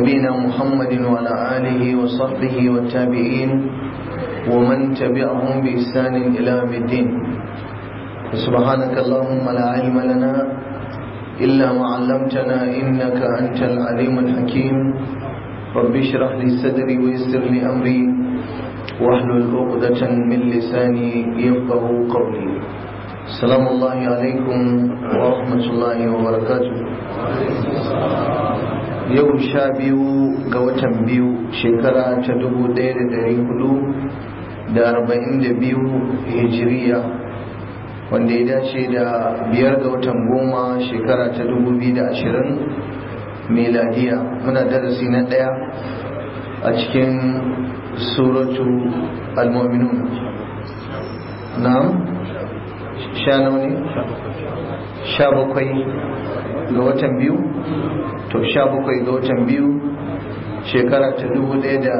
نبينا محمد وعلى آله وصحبه والتابعين ومن تبعهم بإحسان إلى يوم الدين سبحانك اللهم لا علم لنا إلا ما علمتنا إنك أنت العليم الحكيم رب اشرح لي صدري ويسر لي أمري واحلل عقدة من لساني يفقه قولي السلام الله عليكم ورحمة الله وبركاته yau sha biyu ga watan biyu shekara ta dubu ɗaya da ɗari hudu da arba'in da biyu hijiriya wanda ya dace da biyar ga watan goma shekara ta dubu biyu da ashirin meladiya muna darasi na ɗaya a cikin suratu al-mu'minun na'am sha nawa ne sha bakwai ga watan biyu to sha bakwai ga watan biyu shekara ta dubu ɗaya da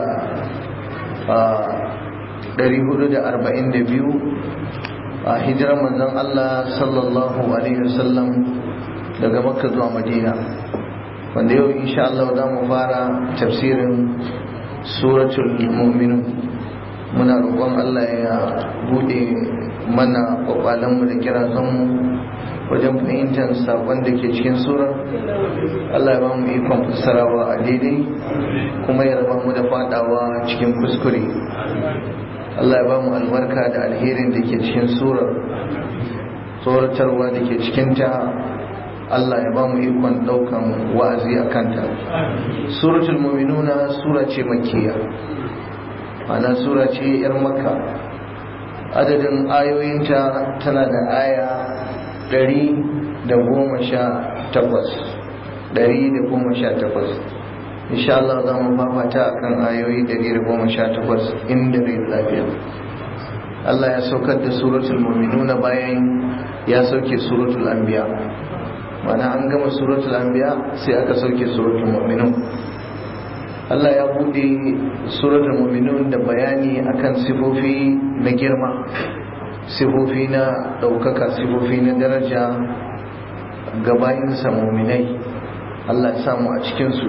ɗari hudu da arba'in da biyu a hijirar manzon Allah sallallahu alaihi wasallam daga makka zuwa madina wanda yau insha Allah za mu fara tafsirin suratul mu'minun muna roƙon Allah ya buɗe mana ƙwaƙwalenmu da kirazanmu wajen fahimtar saƙon da ke cikin surar Allah ya ba mu ikon fassarawa a daidai kuma ya raba mu da faɗawa cikin kuskure Allah ya ba mu albarka da alherin da ke cikin surar tsoratarwa da ke cikinta Allah ya ba mu ikon ɗaukan wa'azi a kanta suratul muminuna sura ce makiya ana sura ce 'yar makka adadin ayoyinta tana da aya ɗari da goma sha takwas ɗari da goma sha takwas insha Allah za mu fafata a kan ayoyi ɗari da goma sha takwas inda rai lafiya Allah ya saukar da suratul muminuna bayan ya sauke suratul anbiya mana an gama suratul anbiya sai aka sauke suratul muminun Allah ya buɗe suratul muminun da bayani akan sifofi na girma sifofi na ɗaukaka sifofi na daraja ga bayinsa muminai Allah ya samu a cikinsu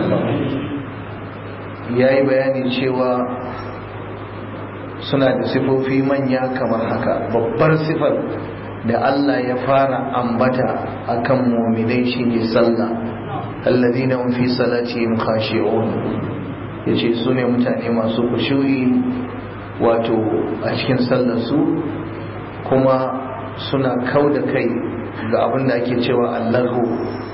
ya yi bayani cewa suna da sifofi manya kamar haka babbar sifar da Allah ya fara ambata akan muminai shine sallah alladhina hum fi salatihim khashi'un yace su ne mutane masu kushu'i wato a cikin sallar su kuma suna kau da kai ga abin da ake cewa allahu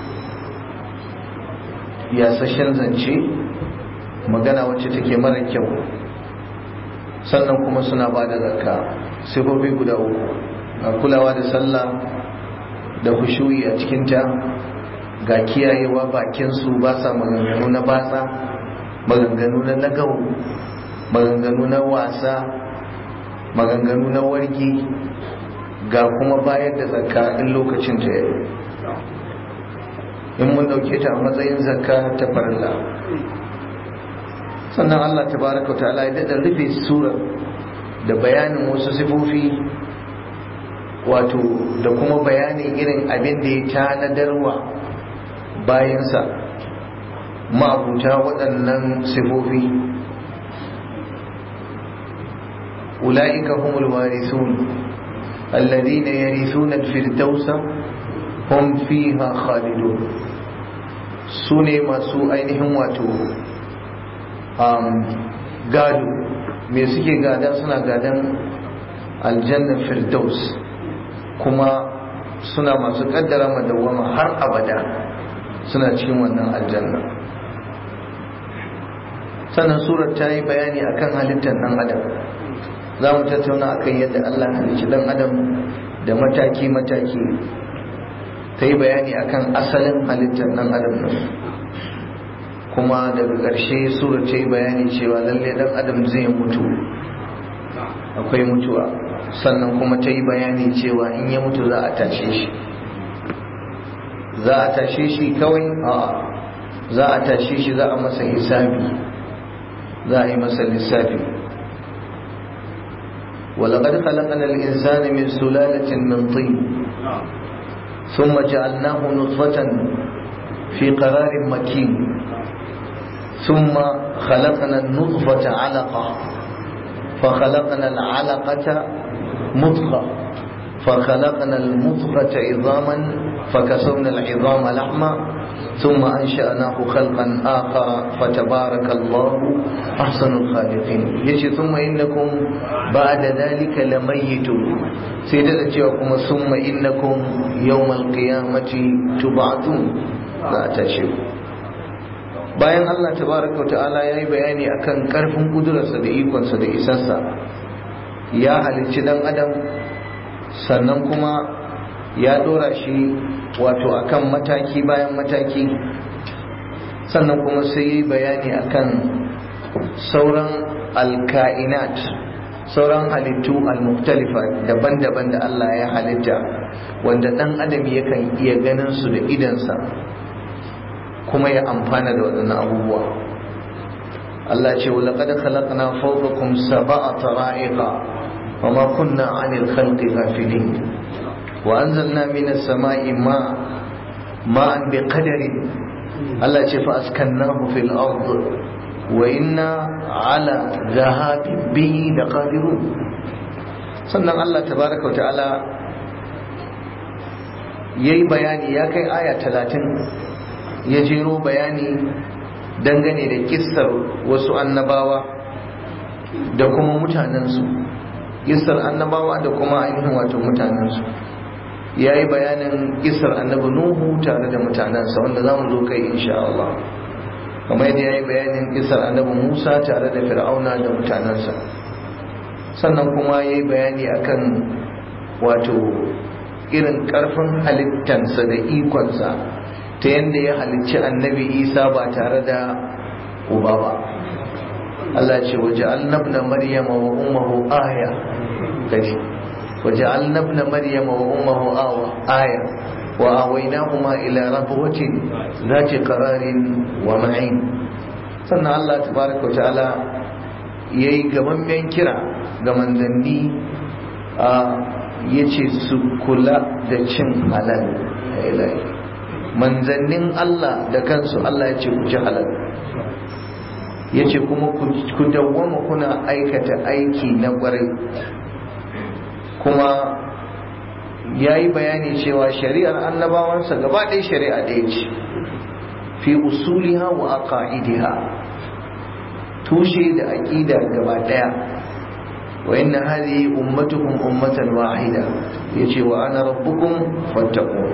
yasashen zance magana wacce take mara kyau sannan kuma suna ba da zakka sifofi guda uku ga kulawa da sallah da hushuyi a cikinta ga kiyayewa bakinsu ba sa maganganu na batsa maganganu na nagau maganganu na wasa maganganu na wargi ga kuma bayar da zakka in lokacin ta yi in mun dauke ta a matsayin zakka ta farilla sannan Allah tabaraka ta'ala ya daɗa rufe surar da bayanin wasu sifofi wato da kuma bayanin irin abin da ya tanadarwa bayansa ma'abuta waɗannan sifofi ula'ika humul warithun الذين يرثون الفردوس هم فيها خالدون sune masu ainihin wato gado me suke gada suna gadan aljannar firdaus kuma suna masu kaddara madawama har abada suna cikin wannan aljanna sannan surar ta yi bayani akan halittar dan adam za mu tattauna akan yadda Allah halicci dan adam da mataki-mataki ta yi bayani akan asalin halittar dan adam nan kuma daga ƙarshe sura ta yi bayani cewa lalle dan adam zai mutu akwai mutuwa sannan kuma ta yi bayani cewa in ya mutu za a tashe shi za a tashe shi kawai a za a tashe shi za a masa hisabi za a yi masa lissafi ولقد خلقنا الإنسان من سلالة من طين ثم جعلناه نطفة في قرار مكين ثم خلقنا النطفة علقة فخلقنا العلقة مضغة فخلقنا المضغة عظاما فكسونا العظام لحما ثم أنشأناه خلقا آخر فتبارك الله أحسن الخالقين يجي ثم إنكم بعد ذلك لميتون سيدة جاءكم ثم إنكم يوم القيامة تبعثون لا تشركوا bayan Allah tabaraka wa ta'ala ya yi bayani akan karfin kudurarsa da ikonsa da isarsa ya halicci dan adam sannan kuma ya dora shi wato akan mataki bayan mataki sannan kuma sai yi bayani akan sauran alka'inat sauran halittu al-muktalifa daban-daban da Allah ya halitta wanda dan adam yakan iya ganin su da idansa kuma ya amfana da waɗannan abubuwa Allah ce walaƙad khalaqna fawqakum sab'a tara'iqa wama kunna 'anil khalqi ghafilin wa anzalna minas sama'i ma ma'an biqadarin Allah ce fa askannahu fil ard wa inna 'ala dhahabi bihi laqadirun sannan Allah tabaraka wa ta'ala yayi bayani ya kai aya talatin. ya jero bayani dangane da kissar wasu annabawa da kuma mutanensu kissar annabawa da kuma ainihin wato mutanensu ya yi bayanin kissar annabi nuhu tare da mutanensa wanda za mu zo kai insha Allah kamar yadda ya yi bayanin kissar annabi musa tare da fir'auna da mutanensa sannan kuma ya yi bayani akan wato irin karfin halittansa da ikonsa ta yadda ya halicci annabi isa ba tare da uba ba Allah ce waje annabna maryama wa ummuhu aya kaji waje annabna maryama wa ummuhu awa aya wa awainahuma ila rabwatin zati qararin wa ma'in sannan Allah tabaraka wa ta'ala yayi gamammen kira ga manzanni a yace su kula da cin halal ilahi manzannin Allah da kansu Allah ya ce ku ci halal ya ce kuma ku dawwama kuna aikata aiki na ƙwarai kuma ya yi bayani cewa shari'ar annabawansa gaba ɗaya shari'a ɗaya ce fi usuliha wa aqaidiha tushe da aƙida gaba ɗaya wa inna hadhihi ummatukum ummatan wahida yace wa ana rabbukum fattaqun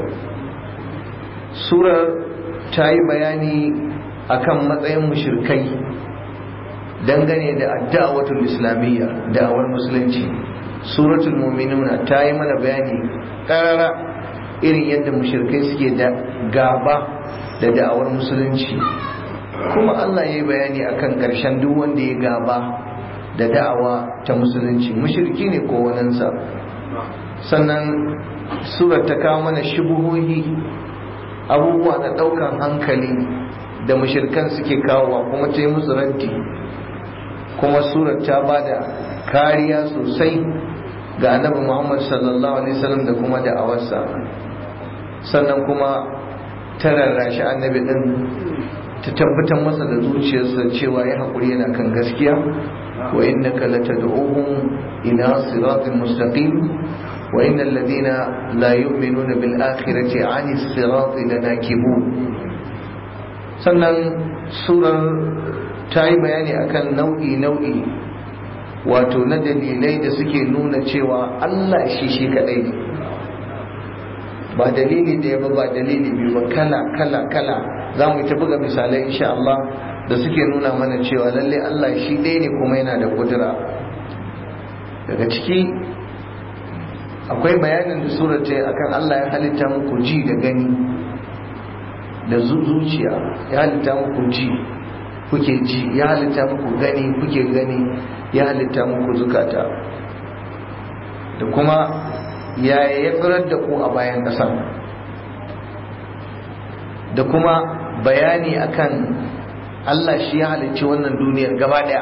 surar ta yi bayani akan matsayin mushirkai dangane da addawatul islamiyya da'awar musulunci suratul mu'minuna ta yi mana bayani karara irin yadda mushirkai suke da gaba da da'awar musulunci kuma Allah ya yi bayani akan karshen duk wanda ya gaba da da'awa ta musulunci mushirki ne ko waninsa sannan surar ta kawo mana shubuhohi abubuwa na ɗaukan hankali da mushirkan suke kawowa kuma ta yi musu raddi kuma surar ta ba da kariya sosai ga annabi muhammad sallallahu alaihi wasallam da kuma da awarsa sannan kuma ta rarrashi annabi din ta tabbatar masa da zuciyarsa cewa ya haƙuri yana kan gaskiya wa innaka latad'uhum ila siratin mustaqim وإن الذين لا يؤمنون بالآخرة عن الصراط لناكبون sannan surar ta yi bayani akan nau'i nau'i wato na dalilai da suke nuna cewa Allah shi shi kadai ne ba dalili da ya ba dalili biyu ba kala kala kala za mu ta buga misalai insha Allah da suke nuna mana cewa lalle Allah shi ɗaya ne kuma yana da kudura daga ciki akwai bayanin da surar ta akan Allah ya halitta muku ji da gani da zuciya ya halitta muku ji kuke ji ya halitta muku gani kuke gani ya halitta muku zukata da kuma yaya ya tsirar da ku a bayan ƙasa da kuma bayani akan Allah shi ya halicci wannan duniyar gaba ɗaya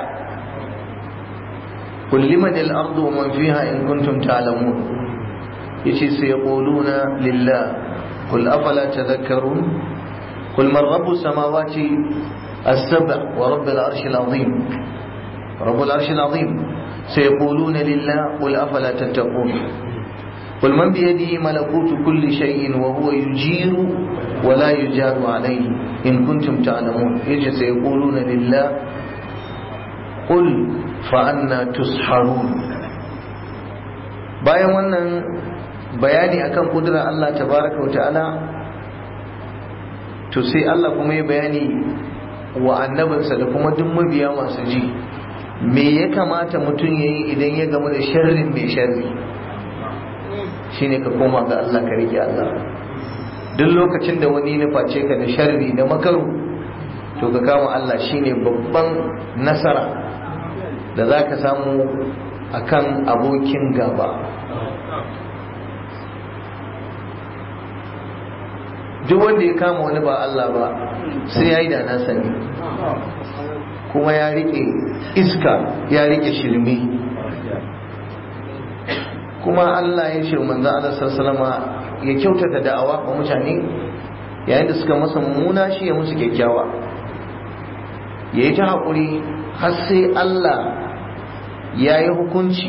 kulliman al-ardu wa man fiha in kuntum ta'lamun yace sai yaquluna lillah qul afala tadhakkarun qul man rabbus samawati السبع ورب العرش العظيم رب العرش العظيم سيقولون لله قل أفلا تتقون قل من بيده ملكوت كل شيء وهو يجير ولا يجار عليه إن كنتم تعلمون يجي سيقولون لله قل فأنا تسحرون bayan wannan bayani akan kudurar Allah tabaraka wa ta'ala to sai Allah kuma ya bayani wa annabinsa da kuma duk mabiya masu ji me ya kamata mutum ya yi idan ya gamu da sharrin mai sharri shine ka koma ga Allah ka rike Allah duk lokacin da wani ya face ka da sharri da makaru to ka kama Allah shine babban nasara da za ka samu akan abokin gaba duk wanda ya kama wani ba Allah ba sai ya yi da nasa ne kuma ya rike iska ya rike shirme kuma Allah ya ce manzo Allah sallama ya kyautata da'awa wa mutane yayin da suka masa mummuna shi ya musu kyakkyawa ya yi ta haƙuri har sai Allah ya yi hukunci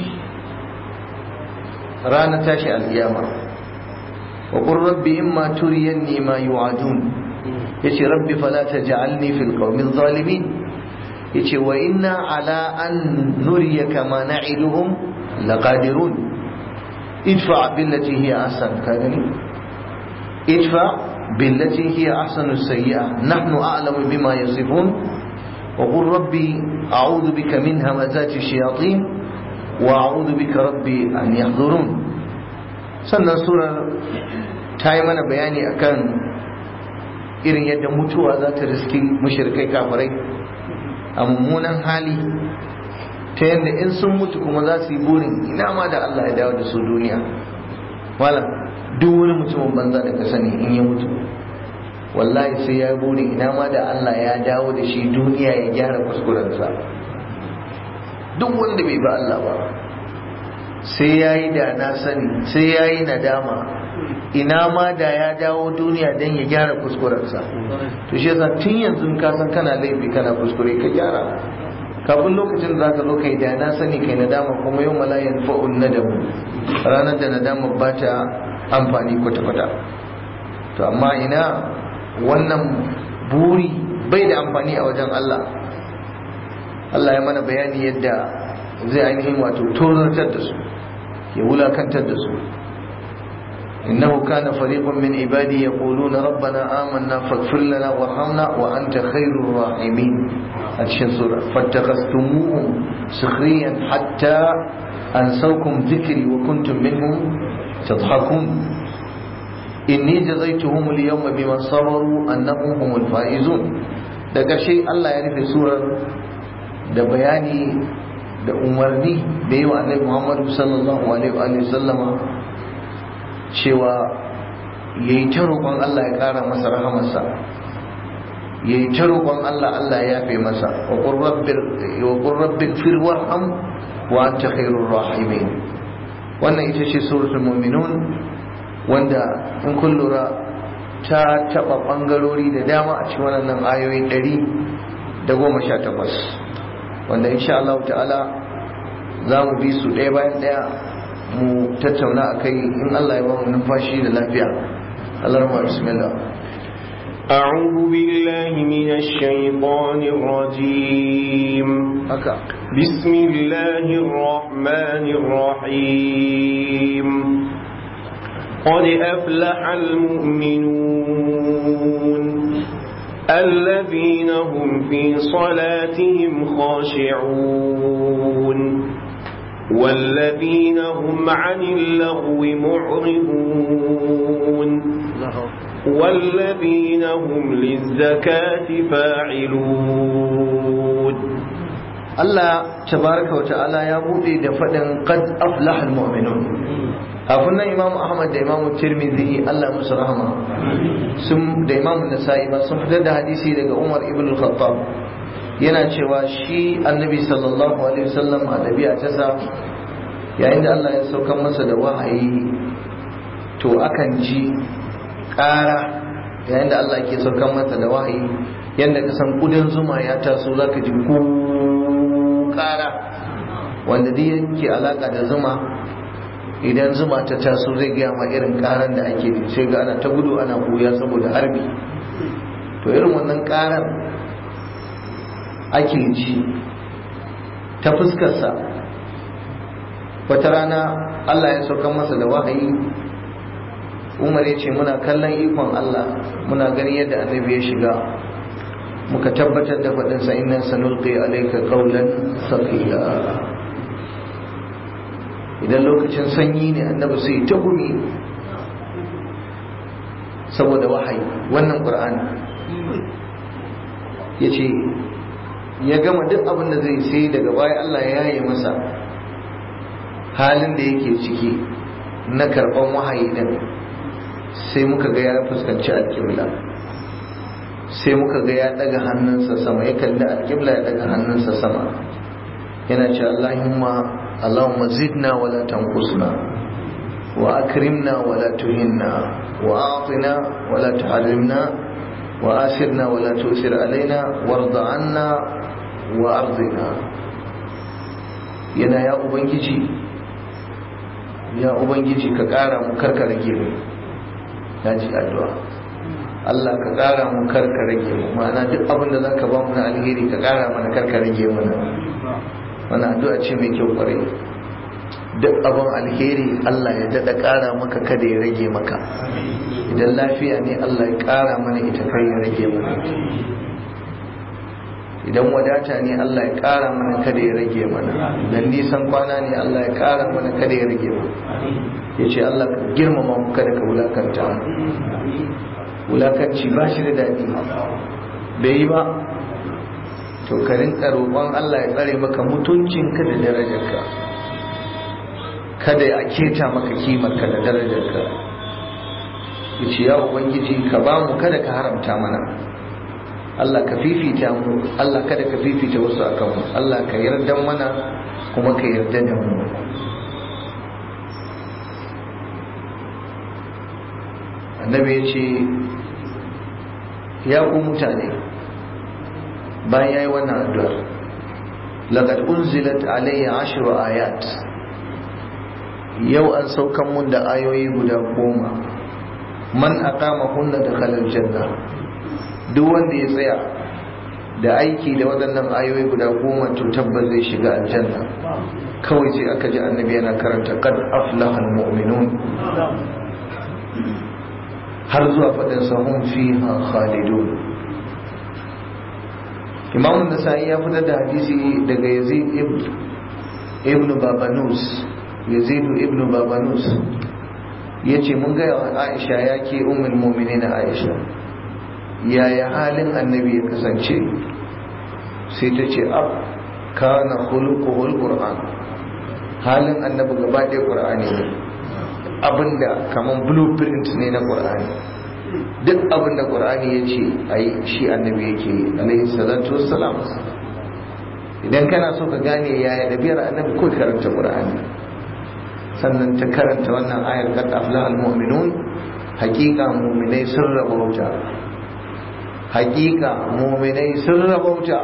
ranar tashi al'iyama wa qur rabbi imma turiyanni ma yu'adun yace rabbi fala taj'alni fil qawmi zalimin yace wa inna ala an nuriyaka ma na'iduhum laqadirun idfa billati hiya ahsan kadani idfa billati hiya ahsanu sayyi'a nahnu a'lamu bima yasifun wa qur rabbi a'udhu bika min hamazati shayatin wa a'udhu bika rabbi an yahdurun sannan surar ta yi mana bayani akan irin yadda mutuwa za ta riski mushrikai kafirai a mummunan hali ta yadda in sun mutu kuma za su yi burin ina ma da Allah ya dawo da su duniya malam duk wani mutumin banza da ka sani in ya mutu wallahi sai ya yi burin ina ma da Allah ya dawo da shi duniya ya gyara kuskurensa duk wanda bai ba Allah ba sai ya yi da na sani sai ya yi nadama ina ma da ya dawo duniya don ya gyara kuskurensa to shi yasa tun yanzu ka san kana laifi kana kuskure ka gyara kafin lokacin da zaka zo kai da na sani kai nadama kuma yau malayan fa'un nadamu ranar da nadama ba ta amfani kwata-kwata to amma ina wannan buri bai da amfani a wajen Allah Allah ya mana bayani yadda zai ainihin wato tozartar da su ya wulakantar da su إنه كان فريق من عبادي يقولون ربنا آمنا فاغفر لنا وارحمنا وأنت خير الراحمين أتشن سورة فاتخذتموهم سخريا حتى أنسوكم ذكري وكنتم منهم تضحكون إني جزيتهم اليوم بما صبروا أنهم هم الفائزون daga shi Allah ya rufe surar da bayani da umarni da yi wa annabi Muhammadu sallallahu alaihi wa sallama cewa ya yi ta roƙon Allah ya ƙara masa rahamarsa ya yi ta roƙon Allah Allah ya yafe masa wa ƙurrabbin firwar am wa an ta khairun rahimin wannan ita ce suratul mu'minun wanda in kun lura ta taɓa ɓangarori da dama a cikin wannan ayoyi ɗari da goma sha takwas wanda insha Allah ta'ala za mu bi su ɗaya bayan ɗaya mu tattauna a kai in Allah ya ba mu numfashi da lafiya Allah rahma bismillah أعوذ بالله من الشيطان الرجيم haka بسم الله الرحمن الرحيم قد أفلح المؤمنون الذين هم في صلاتهم خاشعون والذين هم عن اللغو معرضون والذين هم للزكاة فاعلون Allah tabaraka wa ta'ala ya bude da faɗin qad aflaha almu'minun kafin nan Imam Ahmad da Imam Tirmidhi Allah musu rahama sun da Imam Nasa'i ba sun fitar da hadisi daga Umar ibn al-Khattab yana cewa shi Annabi sallallahu alaihi wasallam a dabi'a ta sa yayin da Allah ya saukar masa da wahayi to akan ji ƙara yayin da Allah ke saukar masa da wahayi yadda ka san ƙudan zuma ya taso za ka ji ko ƙara wanda duk yake alaƙa da zuma idan zuma ta taso zai gaya ma irin ƙaran da ake ji sai ga ana ta gudu ana buya saboda harbi to irin wannan ƙaran ake ji ta fuskarsa wata rana Allah ya sauka masa da wahayi umar ya ce muna kallon ikon Allah muna gani yadda annabi ya shiga muka tabbatar da faɗinsa inna sanulqi alayka qawlan thaqila idan lokacin sanyi ne annabi sai ta gumi saboda wahayi wannan qur'ani yace ya gama duk abin da zai sai daga baya Allah ya yi masa halin da yake ciki na karɓan wahayi din sai muka ga ya fuskanci alƙibla sai muka ga ya daga hannunsa sama ya kalli alƙibla ya daga hannunsa sama yana ce Allahumma Allahumma zidna wa la tanqusna wa akrimna wa la tuhinna wa atina wa la tuharrimna wa asirna wa la tusir alaina warda anna wa ardina yana ya ubangiji ya ubangiji ka kara mu karka rage mu ya ji addu'a Allah ka ƙara mu karka rage mu ma'ana duk abin da zaka ba mu na alheri ka ƙara mana karka rage mana wannan addu'a ce mai kyau kwarai duk abin alheri Allah ya daɗa ƙara maka kada ya rage maka idan lafiya ne Allah ya ƙara mana ita kai ya rage mana idan wadata ne Allah ya ƙara mana kada ya rage mana idan nisan kwana ne Allah ya ƙara mana kada ya rage mana ya ce Allah ka girmama mu kada ka wulakanta mu wulakanci ba shi da daɗi bai yi ba to ka rinka roƙon Allah ya tsare maka mutuncinka da darajarka kada ya keta maka kimarka da darajarka ya ce ya ubangiji ka ba mu kada ka haramta mana Allah ka fifita mu Allah kada ka fifita wasu akan mu Allah ka yarda mana kuma ka yarda da mu annabi ya ce ya ku mutane bayan ya yi wannan addu'ar laqad unzilat alayya ashru ayat yau an saukan mun da ayoyi guda goma man aqama hunna dakhala aljanna duk wanda ya tsaya da aiki da waɗannan ayoyi guda goma to tabbas zai shiga aljanna kawai sai aka ji annabi yana karanta qad aflaha almu'minun har zuwa faɗin sahun fiha khalidun imamun nasa'i ya fitar da hadisi daga yazid ibn babanus yazid ibn babanus ya ce mun gaya wa aisha ya ke umar momini na aisha yaya halin annabi ya kasance sai ta ce ab kana khuluquhul qur'an halin annabi gaba ɗaya qur'ani ne abinda kaman blueprint ne na qur'ani duk abinda qur'ani ya ce ayi shi annabi yake alaihi salatu wassalam idan kana so ka gane yaya ɗabi'ar annabi ko karanta qur'ani sannan ta karanta wannan ayar qad aflahal mu'minun haqiqa mu'minai sun rabauta haqiqa mu'minai sun rabauta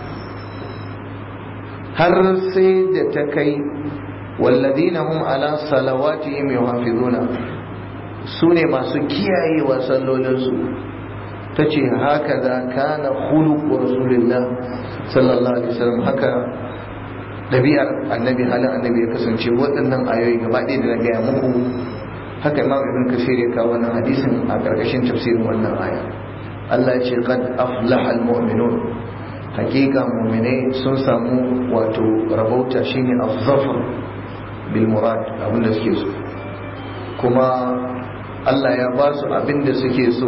har sai da ta kai والذين هم على صلواتهم يحافظون sune masu kiyayewa sallolinsu ta ce haka za kana khuluqu rasulillah sallallahu alaihi wasallam haka ɗabi'ar annabi halin annabi ya kasance waɗannan ayoyi gaba ɗaya da na gaya muku haka imam ibn kasir ya kawo wannan hadisin a ƙarƙashin tafsirin wannan aya Allah ya ce qad aflaha almu'minun hakika mu'minai sun samu wato rabauta shine az-zafar bil murad abinda suke so kuma Allah ya ba su abinda suke so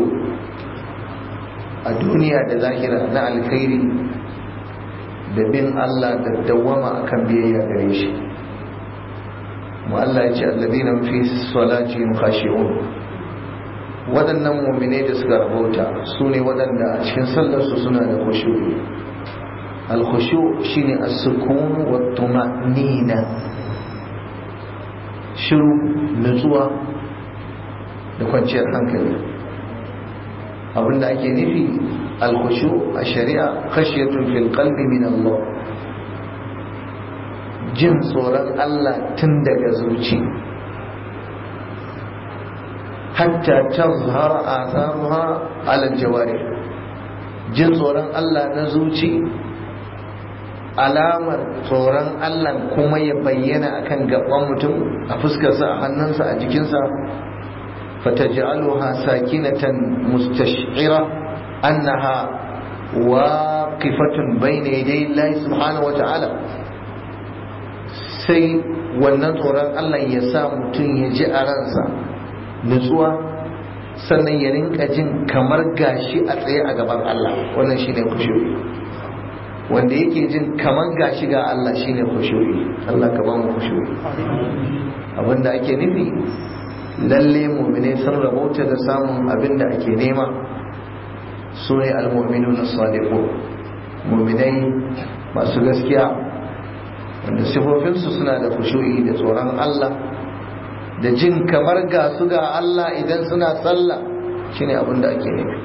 a duniya da lahira na alkhairi da bin Allah da dawwama akan biyayya gare shi mu Allah ya ce alladina fi salatihim khashi'un waɗannan mu'minai da suka rabauta su ne waɗanda a cikin sallarsu suna da khushu'i al-khushu shine as-sukun wa tuma'nina shiru nutsuwa da kwanciyar hankali abinda ake nufi alkhushu a shari'a khashiyatun fil qalbi min Allah jin tsoron Allah tun daga zuci hatta tazhar atharuha ala jawari jin tsoron Allah na zuci alamar tsoron Allah kuma ya bayyana akan gaban mutum a fuskarsa a hannunsa a jikinsa fataj'aluha sakinatan mustash'ira annaha waqifatun bayna yaday Allah subhanahu wata'ala sai wannan tsoron Allah ya sa mutum ya ji a ransa nutsuwa sannan ya rinka jin kamar gashi a tsaye a gaban Allah wannan shine kushuri wanda yake jin kamar gashi ga Allah shine kushuri Allah ka ba mu kushuri abinda ake nufi lalle mu'mine sun rabauta da samun abinda ake nema su ne almu'minun as-sadiqun mu'minai masu gaskiya wanda sifofinsu suna da kushu'i da tsoron Allah da jin kamar ga su ga Allah idan suna sallah shine abin da ake nufi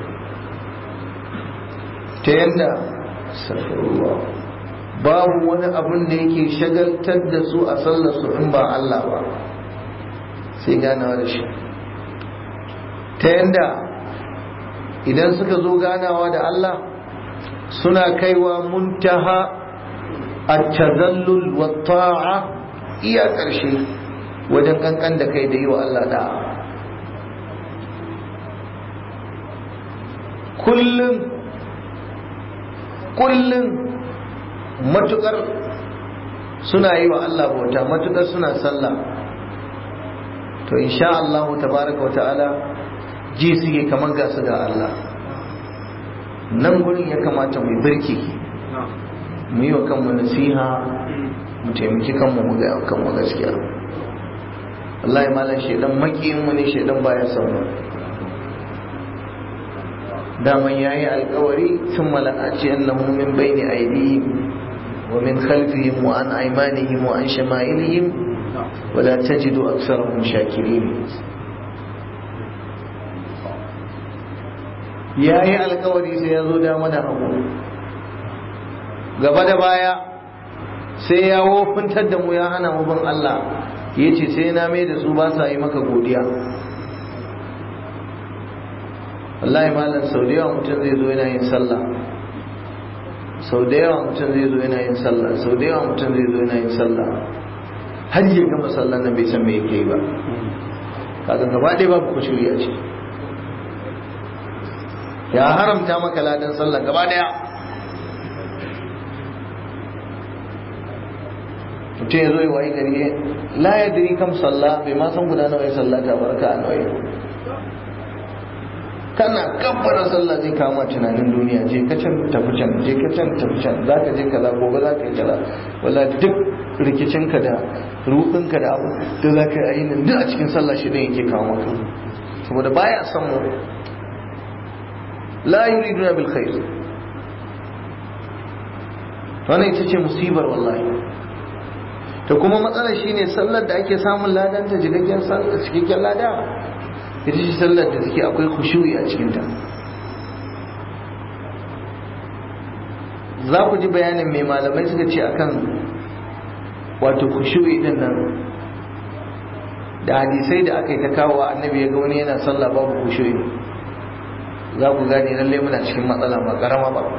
ta yadda babu wani abin da yake shagaltar da su a sallar su in ba Allah ba sai ganawa da shi ta yadda idan suka zo ganawa da Allah suna kaiwa muntaha at-tazallul wa ta'a iya ƙarshe wajen kankan da kai da yi wa Allah da'a kullum kullum matukar suna yi wa Allah bauta matukar suna sallah to insha Allah tabaraka wa ta'ala ji suke kamar gasu ga Allah nan gurin ya kamata mu birki mu yi wa kanmu nasiha mu taimaki kanmu mu ga kanmu gaskiya wallahi malam shedan makiyin mu ne shedan baya son mu daman yayi alkawari sun mala'aci annahu min baini aydihim wa min khalfihim wa an aymanihim wa an shama'ilihim wa la tajidu aktharahum shakirin yayi alkawari sai ya zo dama da hagu gaba da baya sai ya wofintar da mu ya hana mu bin Allah ya ce sai na mai da su ba sa yi maka godiya wallahi malam sau da yawa mutum zai zo yana yin sallah sau da yawa mutum zai zo yana yin sallah sau da yawa mutum zai zo yana yin sallah har ya gama sallah nan bai san me yake yi ba kaga gaba ɗaya babu kushuri a ce ya haramta maka ladan sallah gaba ɗaya mutum ya zo yi wayi gari la ya diri kam sallah bai ma san guda nawa ya sallata barka a nawa kana kabbara sallah zai kama tunanin duniya je ka can tafi can je ka can tafi can za ka je kaza gobe za ka yi kaza wala duk rikicinka da ruɗinka da abu da za ka yi nan duk a cikin sallah shi ne yake kawo maka saboda baya son mu la yuriduna bil khair wannan ita ce musibar wallahi to kuma matsalar shine sallar da ake samun ladan ta cikakken cikakken lada ita ce sallar da take akwai khushu'i a cikin ta za ku ji bayanin mai malamai suka ce akan wato khushu'i din nan da hadisai da aka yi ta kawo annabi ya ga wani yana sallah babu khushu'i za ku gane lalle muna cikin matsala ba karama ba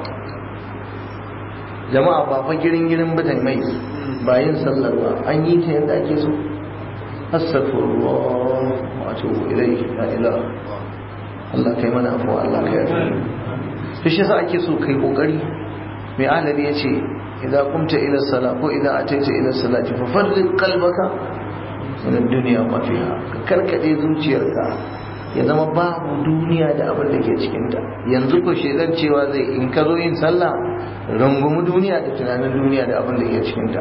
jama'a ba fa girin girin batan mai ba yin sallar ba an yi ta yadda ake so astaghfirullah wa atubu ilayhi la ilaha Allah kai mana afuwa Allah kai yafi to shi yasa ake so kai kokari mai alali yace idza qumta ila salat ko idza ataita ila salati fa farrid qalbaka min ad-dunya ma fiha ka karkade zuciyarka ya zama babu duniya da abin da ke cikinta yanzu ko shedan cewa zai in ka zo yin sallah rungumi duniya da tunanin duniya da abin da ke cikinta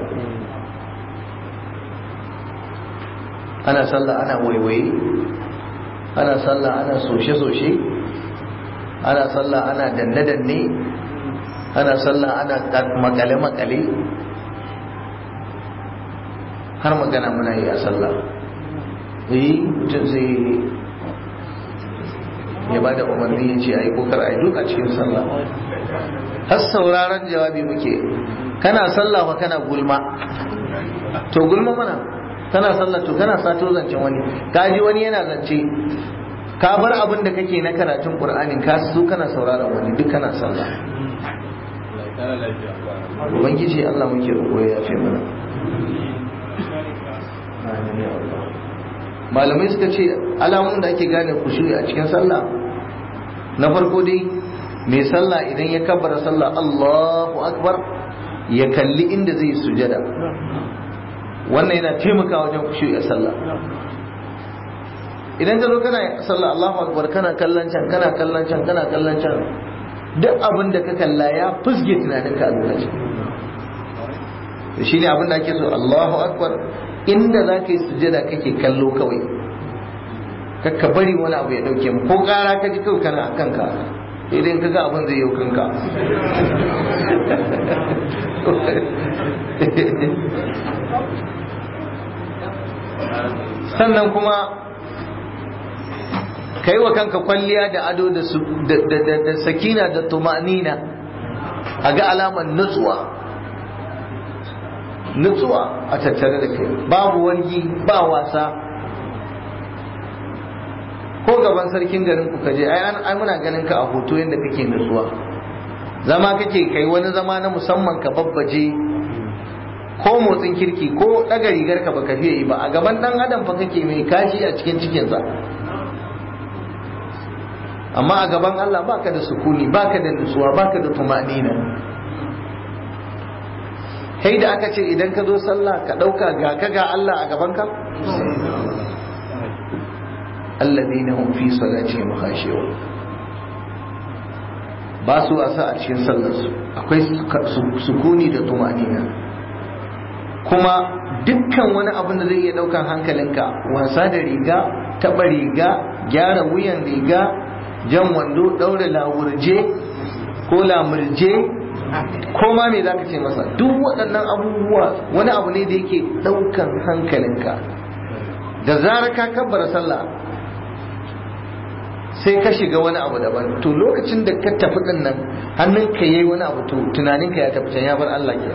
ana sallah ana waiwaye ana sallah ana soshe-soshe ana sallah ana danne-danne ana sallah ana makale-makale har magana muna yi a sallah yi mutum zai ya bada umarni ya ce ayi kokar ayi duk a cikin sallah har sauraron jawabi muke kana sallah fa kana gulma to gulma mana kana sallah to kana sato zancen wani ka ji wani yana zance ka bar abin da kake na karatun qur'anin ka zo kana sauraron wani duk kana sallah ubangiji Allah muke roƙo ya yafe mana malamai suka ce alamun da ake gane kushuri a cikin sallah na farko dai mai sallah idan ya kabbara sallah Allahu akbar ya kalli inda zai sujada wannan yana taimaka wajen kushuri a sallah idan ka zo kana sallah Allahu akbar kana kallon can kana kallon can kana kallon can duk abin da ka kalla ya fusge tunaninka a lokacin to shine abin da ake so Allahu akbar inda za ka yi sujada kake kallo kawai kakka bari wani abu ya dauke mu ko kara ka ji kawai kana a kanka idan ka ga abin zai yi kanka sannan kuma ka yi wa kanka kwalliya da ado da sakina da tumanina a ga alamar nutsuwa nutsuwa a tattare da kai babu wargi ba wasa ko gaban sarkin garin ku kaje ai muna ganin ka a hoto yadda kake nutsuwa zama kake kai wani zama na musamman ka babbaje ko motsin kirki ko daga rigar ka baka fiye yi ba a gaban dan adam fa kake mai kashi a cikin cikinsa amma a gaban Allah baka da sukuni baka da nutsuwa baka da tumanina kai da aka ce idan ka zo sallah ka ɗauka ga ka ga Allah a gaban ka alladhina hum fi salatihim khashi'un ba su asa a cikin sallar su akwai sukuni da tumanina kuma dukkan wani abin da zai iya ɗaukan hankalinka wasa da riga taɓa riga gyara wuyan riga jan wando ɗaure lawurje ko lamurje ko ma me za ka ce masa duk waɗannan abubuwa wani abu ne da yake ɗaukan hankalinka da zarar ka kabbara sallah sai ka shiga wani abu daban to lokacin da ka tafi ɗin nan hannunka yayi wani abu to tunaninka ya tafi can ya bar Allah ke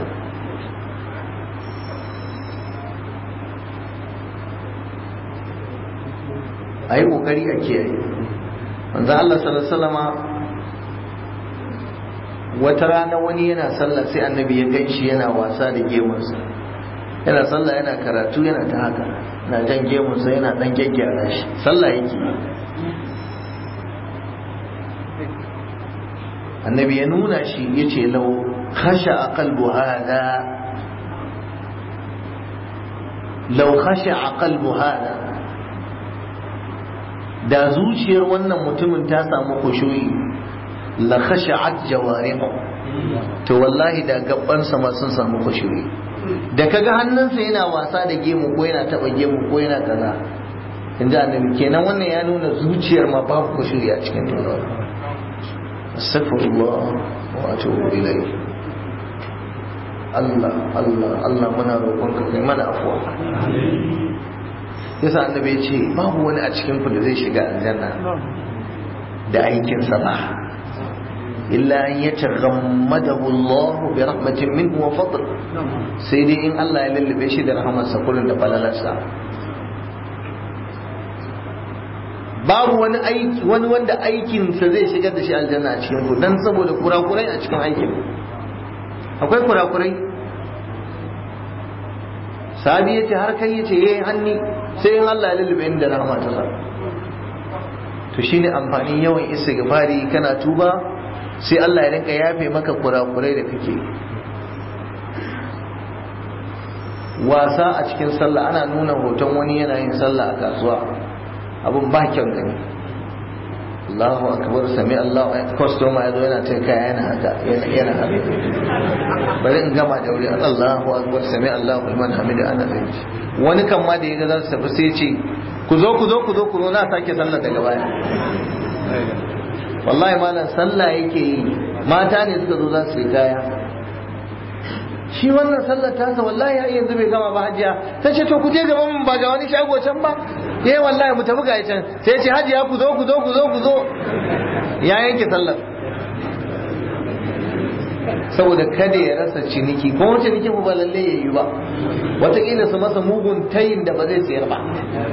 a yi ƙoƙari a kiyaye manzo Allah sallallahu alaihi wasallama wata rana wani yana sallah sai annabi ya gan shi yana wasa da gemunsa yana sallah yana karatu yana ta haka na jan gemunsa yana dan gyaggyara shi sallah yake annabi ya nuna shi ya ce lau khasha a kalbu hada lau khasha a kalbu hada da zuciyar wannan mutumin ta samu kushoyi la khasha'at jawarihu to wallahi da gabansa ma sun samu khushu'i da kaga hannunsa yana wasa da gemu ko yana taba gemu ko yana kaza inda annabi kenan wannan ya nuna zuciyar ma babu khushu'i a cikin ta astaghfirullah wa atubu ilayhi Allah Allah Allah muna roƙonka kai mana afwa yasa annabi ya ce babu wani a cikin ku da zai shiga aljanna da aikinsa ba illa an yataghammadahu Allah bi rahmatin minhu wa fadl sai dai in Allah ya lullube shi da rahamarsa kullun da falalarsa babu wani aiki wani wanda aikinsa zai shigar da shi aljanna a cikin ku dan saboda kurakurai a cikin aikin akwai kurakurai sabi ya ce har kai ya ce yayi hanni sai in Allah ya lullube ni da rahama ta sa to shine amfanin yawan istighfari kana tuba sai Allah ya rinka yafe maka kurakurai da kake wasa a cikin sallah ana nuna hoton wani yana yin sallah a kasuwa abun ba kyan gani Allahu akbar sami Allah ya kwastoma ya zo yana ta kaya yana haka yana haka bari in gama da wuri Allahu akbar sami Allah liman hamida ana zai wani kan ma da ya ga za su tafi sai ce ku zo ku zo ku zo ku zo na sake sallah daga baya wallahi malam sallah yake yi mata ne suka zo za su yi kaya shi wannan sallar tasa wallahi har yanzu bai gama ba hajiya ta ce to ku je gaban ba ga wani shago can ba eh wallahi mu tafi ga can sai ce hajiya ku zo ku zo ku zo ku zo ya yanke sallar saboda kada ya rasa ciniki ko wace ciniki ba lalle ya yi ba wataƙila su masa mugun tayin da ba zai sayar ba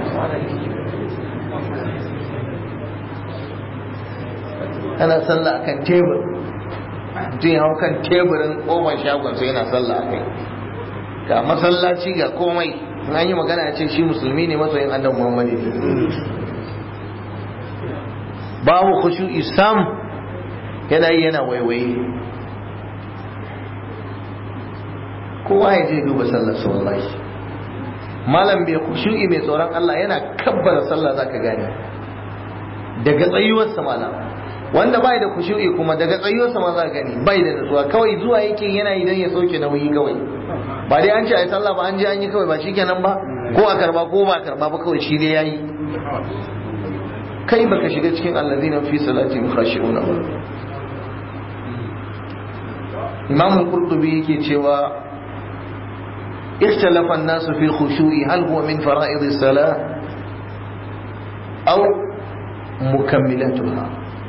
ana sallah akan tebur mutum ya hau kan teburin ƙofar shagon sai yana sallah a kai ga masallaci ga komai in an yi magana ya ce shi musulmi ne masoyin annabi muhammadu babu khushu isam yana yi yana waiwaye kowa ya je duba sallar sa wallahi malam bai khushu'i mai tsoron Allah yana kabbara sallah zaka gane daga tsayuwarsa malam wanda bai da khushu'i kuma daga tsayuwarsa ma za gani bai da nutsuwa kawai zuwa yake yana idan ya sauke nauyi kawai ba dai an ce ai sallah ba an je an yi kawai ba shikenan ba ko a karba ko ba a karba ba kawai shi dai yayi kai baka shiga cikin allazina fi salati khashi'un ba Imam Qurtubi yake cewa اختلف الناس في الخشوع هل هو من فرائض الصلاة أو مكملاتها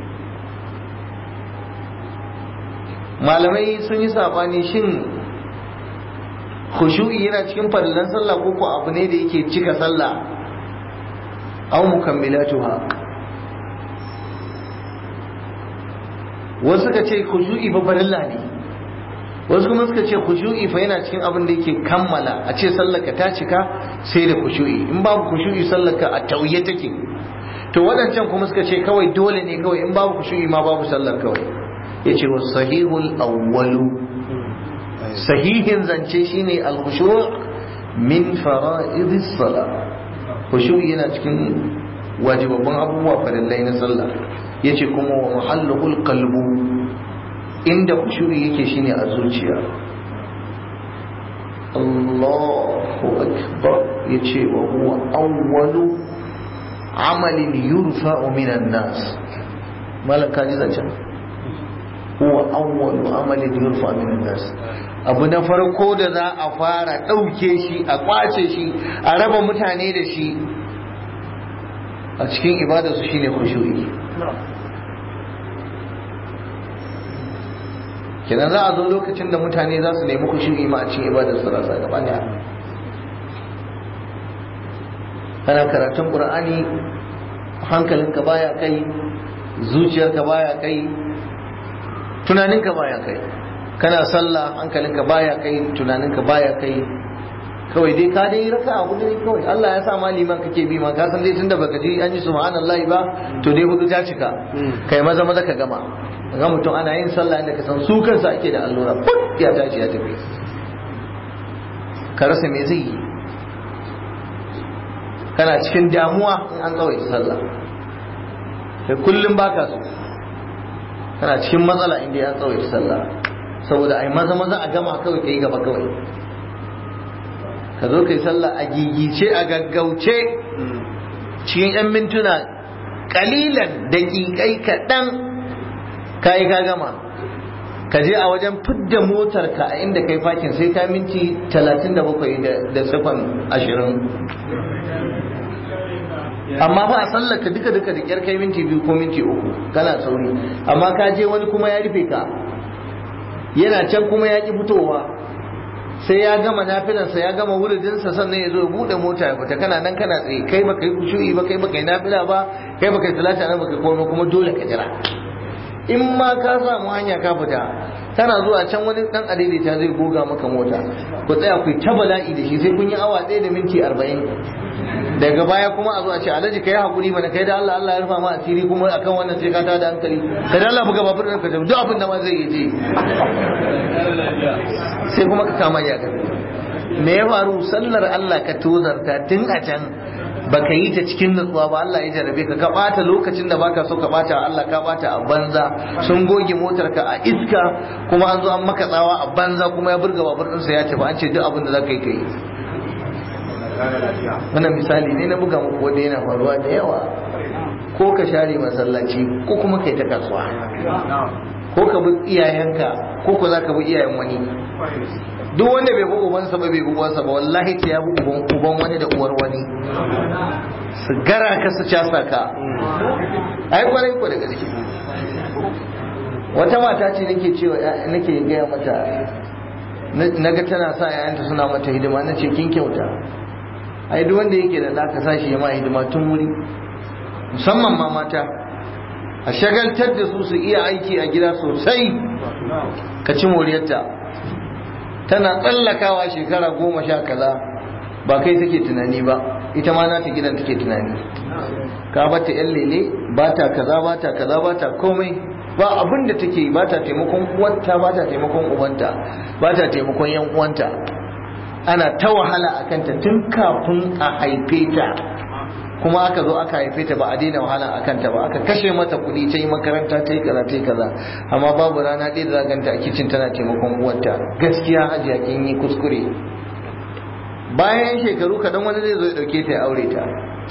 malamai sun yi sabani shin khushu'i yana cikin fadlan sallah ko ko abu ne da yake cika sallah aw mukammilatuha wasu suka ce khushu'i fa farilla ne wasu kuma suka ce khushu'i fa yana cikin abin da yake kammala a ce sallarka ta cika sai da khushu'i in babu khushu'i sallarka a tauye take to waɗancan kuma suka ce kawai dole ne kawai in babu khushu'i ma babu sallar kawai yace wa sahihul awwalu sahihin zance shine al-khushu' min fara'idis salah khushu'i yana cikin wajibabban abubuwa farillai na sallah yace kuma wa mahalluhul qalbu inda khushu'i yake shine a zuciya Allahu akbar yace wa huwa awwalu amalin yurfa'u minan nas malaka ji zancen huwa awwalu amalin yurfa minan nas abu na farko da za a fara ɗauke shi a kwace shi a raba mutane da shi a cikin ibadarsu shine khushu'i kenan za a zo lokacin da mutane za su nemi khushu'i ma a cikin ibadarsu rasa gaba daya kana karatun qur'ani hankalinka baya kai zuciyarka baya kai tunaninka baya kai kana sallah hankalinka baya kai tunaninka baya kai kawai dai ka dai raka a hudu ne kawai Allah ya sa maliman kake bi ma ka san dai tunda baka ji an yi subhanallahi ba to dai hudu ta cika kai maza maza ka gama ga mutum ana yin sallah inda ka san su kansa ake da allura put ya tashi ya tafi ka rasa me zai yi kana cikin damuwa in an tsawaita sallah kai kullum baka so kana cikin matsala inda ya tsawaita sallah saboda ai maza maza a gama kawai kai gaba kawai ka zo kai sallah a gigice a gaggauce cikin yan mintuna kalilan daƙiƙai kaɗan kayi ka gama ka je a wajen fidda motar ka a inda kai fakin sai ka minti 37 da sifan 20 amma ba a sallaka duka duka da kyar kai minti biyu ko minti uku kana sauri amma ka je wani kuma ya rufe ka yana can kuma ya ki fitowa sai ya gama nafilansa ya gama wuridinsa sannan ya zo ya bude mota ya fita kana nan kana tsaye kai baka yi kushu'i ba kai baka yi nafila ba kai baka yi salata nan baka komai kuma dole ka jira in ma ka samu hanya ka fita tana zuwa can wani dan adaidaita zai goga maka mota ku tsaya ku ta bala'i da shi sai kun yi awa ɗaya da minti arba'in daga baya kuma a zo a ce alhaji kai hakuri mana kai da Allah Allah ya rufa ma asiri kuma akan wannan sai ka ta da hankali kai da Allah buga babur ka duk abin da ma zai yi je sai kuma ka kama ya me ya faru sallar Allah ka tozarta tun a can baka yi ta cikin nutsuwa ba Allah ya jarabe ka ka bata lokacin da baka so ka bata Allah ka bata a banza sun goge motar ka a iska kuma an zo an maka tsawa a banza kuma ya burga babur ɗinsa ya tafi an ce duk abin da za ka yi ka yi wannan misali ne na buga muku wanda yana faruwa da yawa ko ka share masallaci ko kuma kai ta kasuwa ko ka bi iyayenka ko ko zaka bi iyayen wani duk wanda bai bi ubansa ba bai bi uwansa ba wallahi ta ya bi uban uban wani da uwar wani su gara ka su casa ka ai kwarai ko da gaske wata mata ce nake cewa nake gaya mata naga tana sa yayanta suna mata hidima na ce kin kyauta ai duk wanda yake da ɗa ka sashi ya ma hidima tun wuri musamman ma mata a shagaltar da su su iya aiki a gida sosai ka ci moriyarta tana tsallakawa shekara goma sha kaza ba kai take tunani ba ita ma nata gidan take tunani ka bata yan lele ba ta kaza ba ta kaza ba ta komai ba abin da take ba ta taimakon uwanta ba ta taimakon ubanta ba ta taimakon yan uwanta ana ta wahala a kanta tun kafin a haife ta kuma aka zo aka haife ta ba a daina wahala a kanta ba aka kashe mata kuɗi ta yi makaranta ta yi kaza ta yi kaza amma babu rana ɗaya da zaganta a kicin tana taimakon uwarta gaskiya hajiya kin yi kuskure bayan shekaru kaɗan wani zai zo ya ɗauke ta ya aure ta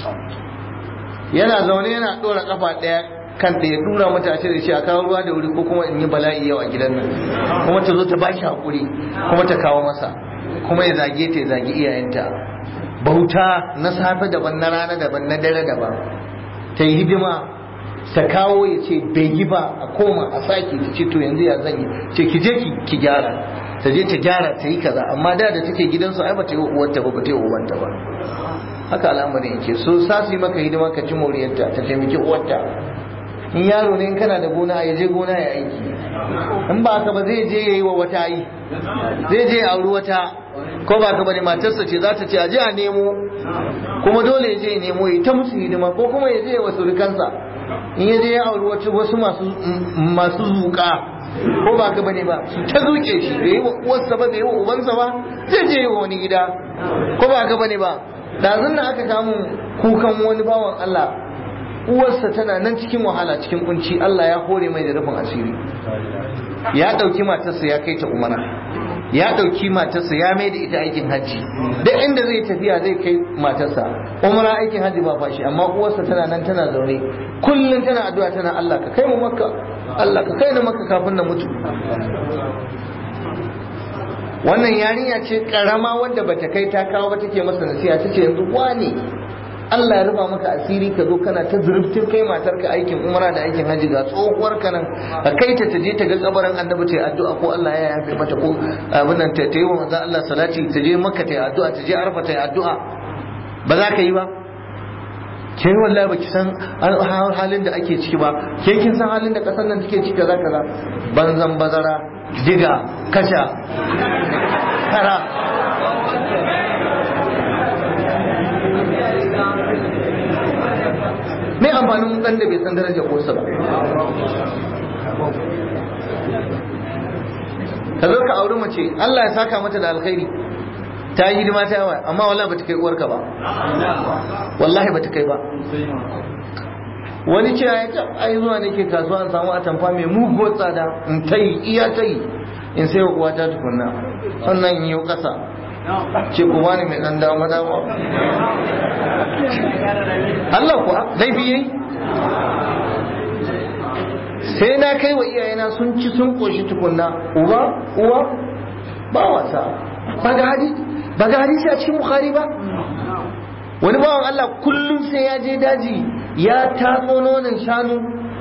yana zaune yana ɗora ƙafa ɗaya kan da ya dura mata a da shi a kawo ruwa da wuri ko kuma in yi bala'i yau a gidan nan kuma ta zo ta ba shi haƙuri kuma ta kawo masa kuma ya zage ta ya zagi iyayenta bauta na safe daban na rana daban na dare daban ta yi hidima ta kawo ya ce bai yi ba a koma a sake ta ce to yanzu ya zan yi ce ki je ki gyara ta je ta gyara ta yi kaza amma da da take gidansu ai ba ta yi uwarta ba ba ta yi ubanta ba haka al'amarin yake so sa su yi maka hidima ka ci moriyarta ta taimaki uwarta in yaro ne in kana da gona ya je gona ya aiki in ba ka ba zai je ya yi wa wata yi zai je ya auri wata ko ba ka bane matarsa ce za ta ce a je a nemo kuma dole ya je ya nemo ya ta musu hidima ko kuma ya je wa surukansa in ya je ya auri wata wasu masu masu zuka ko ba ka bane ba su ta zuke shi bai yi wa uwarsa ba bai yi wa ubansa ba zai je wa wani gida ko ba ka bane ba ɗazun nan aka kamun kukan wani bawan Allah uwarsa tana nan cikin wahala cikin kunci Allah ya hore mai da rufin asiri ya ɗauki matarsa ya kai ta umara ya ɗauki matarsa ya mai da ita aikin hajji duk inda zai tafiya zai kai matarsa umara aikin hajji ba fashi amma uwarsa tana nan tana zaune kullum tana addu'a tana Allah ka kai mu makka Allah ka kai ni makka kafin na mutu wannan yarinya ce karama wanda bata kai ta kawo ba take masa nasiha tace yanzu wane Allah ya rufa maka asiri ka zo kana ta zurfin kai matarka aikin umara da aikin haji ga tsohuwar ka nan a kai ta taje ta ga kabarin annabi ta yi addu'a ko Allah ya yafe mata ko abin nan ta yi wa manzo Allah salati ta je makka ta yi addu'a ta je arfa ta yi addu'a ba za ka yi ba ke wallahi baki san halin da ake ciki ba ke kin san halin da kasar nan take ciki kaza kaza banzan bazara diga kasha kara me amfanin dan da bai san darajar uwarsa ba ka zo ka auri mace Allah ya saka mata da alkhairi ta yi hidima ta yawa amma wallahi bata kai uwarka ba wallahi bata kai ba wani ce ya ce ai zuwa nake kasuwa in samu atamfa mai muguwar tsada in ta yi iya ta yi in sai wa uwata tukunna sannan in yi kasa ce ku bani mai dan dama dama Allah kuwa laifi yayi sai na kai wa iyayena sun ci sun koshi tukunna uba uwa ba wasa ba ga hadisi ba ga hadisi a cikin bukhari ba wani bawan Allah kullum sai ya je daji ya tatso nonon shanu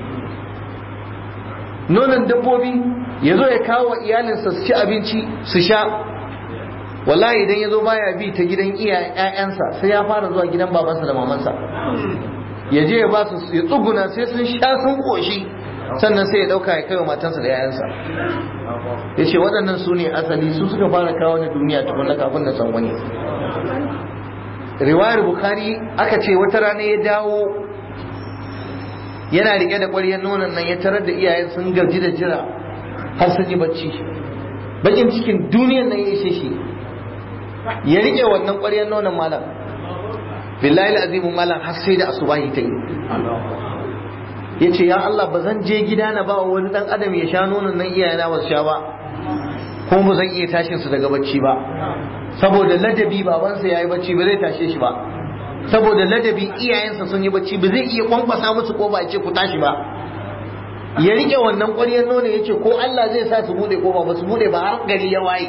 nonon dabbobi ya zo ya kawo wa iyalinsa su ci abinci su sha wallahi idan ya zo baya bi ta gidan iyayensa sai ya fara zuwa gidan babansa da mamansa ya je ya ba su ya tsuguna sai sun sha sun koshi sannan sai ya dauka ya kai wa matansa da yayansa ya ce waɗannan su ne asali su suka fara kawo ni duniya tukunna kafin na san wani riwayar bukhari aka ce wata rana ya dawo yana rike da ƙwaryar nonon nan ya tarar da iyayen sun gaji da jira har sun yi bacci bakin cikin duniyar nan ya ishe shi ya rike wannan ƙwaryar nonon malam billahi azimu malam har sai da asubahi ta yi ya ce ya Allah ba zan je gida na ba wani dan adam ya sha nonon nan iyayena ba su sha ba kuma ba zan iya tashin su daga bacci ba saboda ladabi babansa ya yi bacci ba zai tashe shi ba saboda ladabi iyayensa sun yi bacci ba zai iya kwankwasa musu ko ba ce ku tashi ba ya rike wannan ƙwaryar nono ya ce ko Allah zai sa su bude kofa ba su bude ba har gari ya waye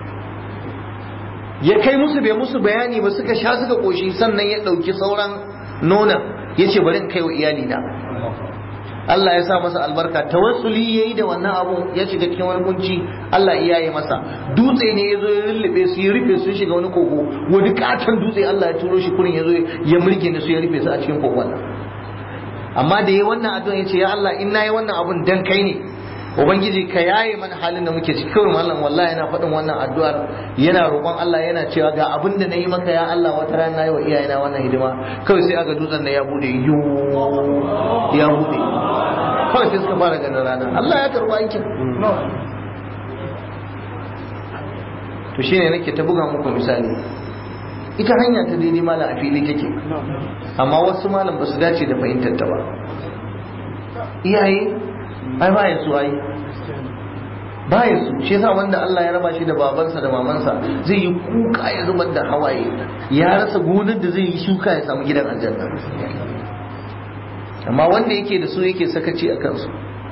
ya kai musu bai musu bayani ba suka sha suka koshi sannan ya ɗauki sauran nonon ya ce bari in kai wa iyali na Allah ya sa masa albarka tawassuli yayi da wannan abu ya shiga cikin wani kunci Allah iya yi masa dutse ne ya zo ya rullube su ya rufe su shiga wani kogo wani katon dutse Allah ya turo shi kurin ya zo ya murge su ya rufe su a cikin kogon nan amma da yayi wannan addu'a ya ce ya Allah in nayi wannan abun dan kai ne ubangiji ka yaye mana halin da muke ciki kawai mallam wallahi yana faɗin wannan addu'ar yana roƙon Allah yana cewa ga abin da nayi maka ya Allah wata rana nayi wa iyayena wannan hidima kawai sai aga dutsen da ya bude yu ya bude kawai sai suka fara ganin rana Allah ya karɓi aikin to shine nake ta buga muku misali ita hanya ta daidai malam a fili take amma wasu malam ba su dace da fahimtar ta ba iyaye ai ba su ai ba su shi yasa wanda Allah ya raba shi da babansa da mamansa zai yi kuka ya zubar da hawaye ya rasa gonar da zai yi shuka ya samu gidan aljanna amma wanda yake da su yake sakaci a kansu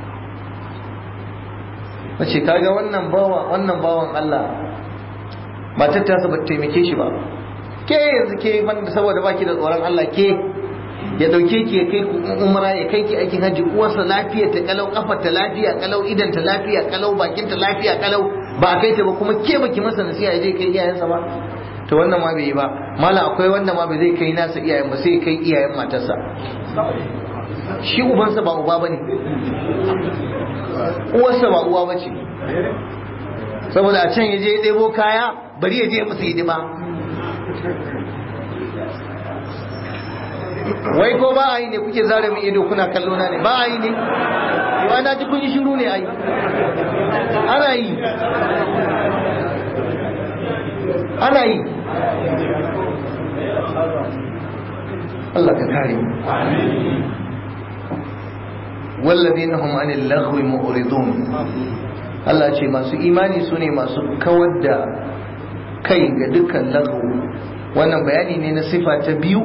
mace kaga wannan bawa wannan bawan Allah matar ta ba taimake shi ba ke yanzu ke banda saboda baki da tsoron Allah ke ya dauke ki ya kai ku umra ya kai ki aikin haji uwarsa lafiya ta kalau kafar ta lafiya kalau idan ta lafiya kalau bakin ta lafiya kalau ba a kai ta ba kuma ke baki masa nasiha ya je kai iyayensa ba to wannan ma bai yi ba mala akwai wanda ma bai zai kai nasa iyayen ba sai kai iyayen matarsa shi ubansa ba uba bane uwarsa ba uwa bace saboda a can ya je ya ɗebo kaya bari ya je musu hidima wai ko ba a yi ne kuke zare min ido kuna kallo na ne ba a yi ne yau na ji kun yi shiru ne ai ana yi ana yi Allah ka kare mu walladina hum anil laghwi mu'ridun Allah ce masu imani su ne masu kawar da kai ga dukkan laghu wannan bayani ne na sifa ta biyu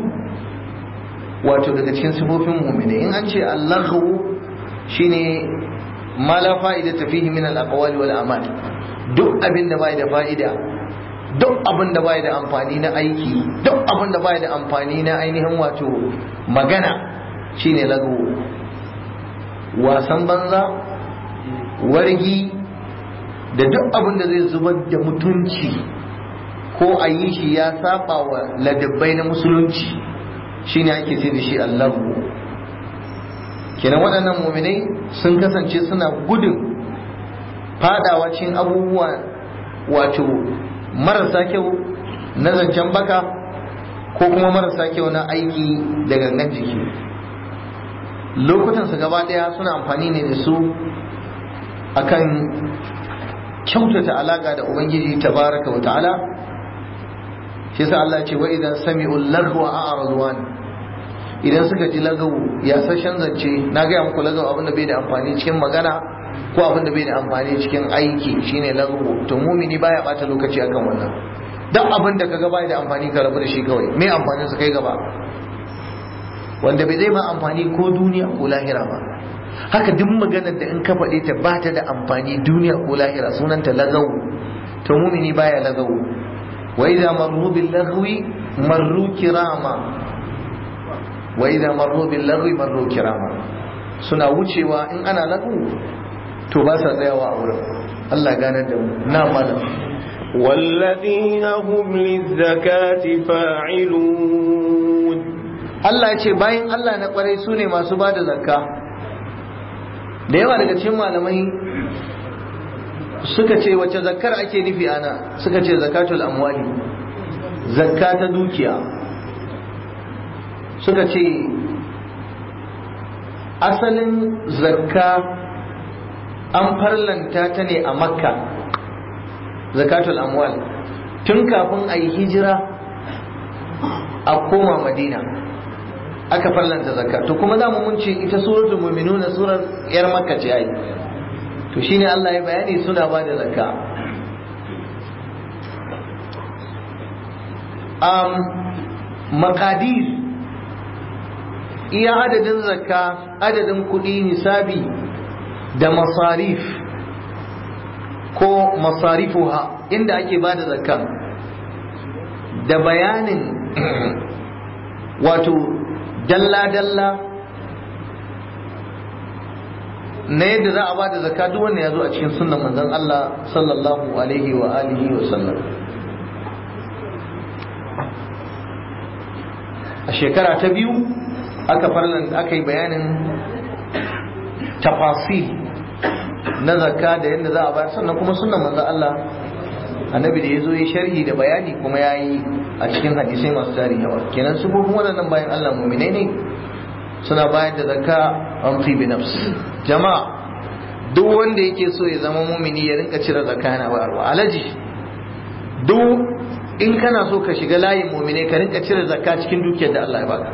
wato daga cikin sifofin mu'mini in an ce al-laghu shine ma la fa'ida ta fihi min al-aqwali wal a'mal duk abin da bai da fa'ida duk abin da bai da amfani na aiki duk abin da bai da amfani na ainihin wato magana shine laghu wasan banza wargi da duk abin da zai zubar da mutunci ko a yi shi ya saba wa ladabbai na musulunci shine ake ce da shi allahu kenan waɗannan muminai sun kasance suna gudun fadawa cikin abubuwa wato marasa kyau na zancen baka ko kuma marasa kyau na aiki da gangan jiki lokutansu gaba ɗaya suna amfani ne da su akan kyautata alaka da ubangiji tabaraka wa ta'ala shi yasa Allah ce wa idan sami'u lagwa a'radwan idan suka ji lagawu ya sashen zance na gaya muku lagawu abin da bai da amfani cikin magana ko abin da bai da amfani cikin aiki shine lagawu to mumini baya bata lokaci akan wannan duk abin da kaga bai da amfani ka rabu da shi kawai me amfanin sa kai gaba wanda bai zai ma amfani ko duniya ko lahira ba haka duk maganar da in ka faɗe ta ba ta da amfani duniya ko lahira sunanta lagawu to mumini baya lagawu wa idza marru bil lagwi marru kirama wa idza marru bil lagwi marru kirama suna wucewa in ana lagu to ba sa tsayawa a wurin Allah ganar da mu na malam والذين هم للزكاة فاعلون Allah ya ce bayan Allah na kwarai su ne masu ba da zakka da yawa daga cikin malamai suka ce wace zakkar ake nufi ana suka ce zakatul amwali zakka ta dukiya suka ce asalin zakka an farlanta ta ne a makka zakatul amwal tun kafin a yi hijira a koma madina aka farlanta zakka to kuma za mu mun ce ita suratul mu'minuna surar yar makka ce ai to shine Allah ya bayani suna ba da zakka um maqadir iya adadin zakka adadin kuɗi nisabi da masarif ko masarifuha inda ake ba da zakka da bayanin wato dalla-dalla na yadda za a ba da zakka duk wanda ya zo a cikin sunan manzon Allah sallallahu alaihi wa alihi wa sallam a shekara ta biyu aka farlan aka yi bayanin tafasil na zakka da yadda za a bayar sannan kuma sunan manzon Allah annabi da ya zo ya sharhi da bayani kuma ya yi a cikin hadisai masu tari yawa kenan su kuma waɗannan bayan Allah muminai ne suna bayar da zakka an fi bi nafs jama'a duk wanda yake so ya zama mumini ya rinka cire zakka yana bayarwa alaji duk in kana so ka shiga layin muminai ka rinka cire zakka cikin dukiyar da Allah ya baka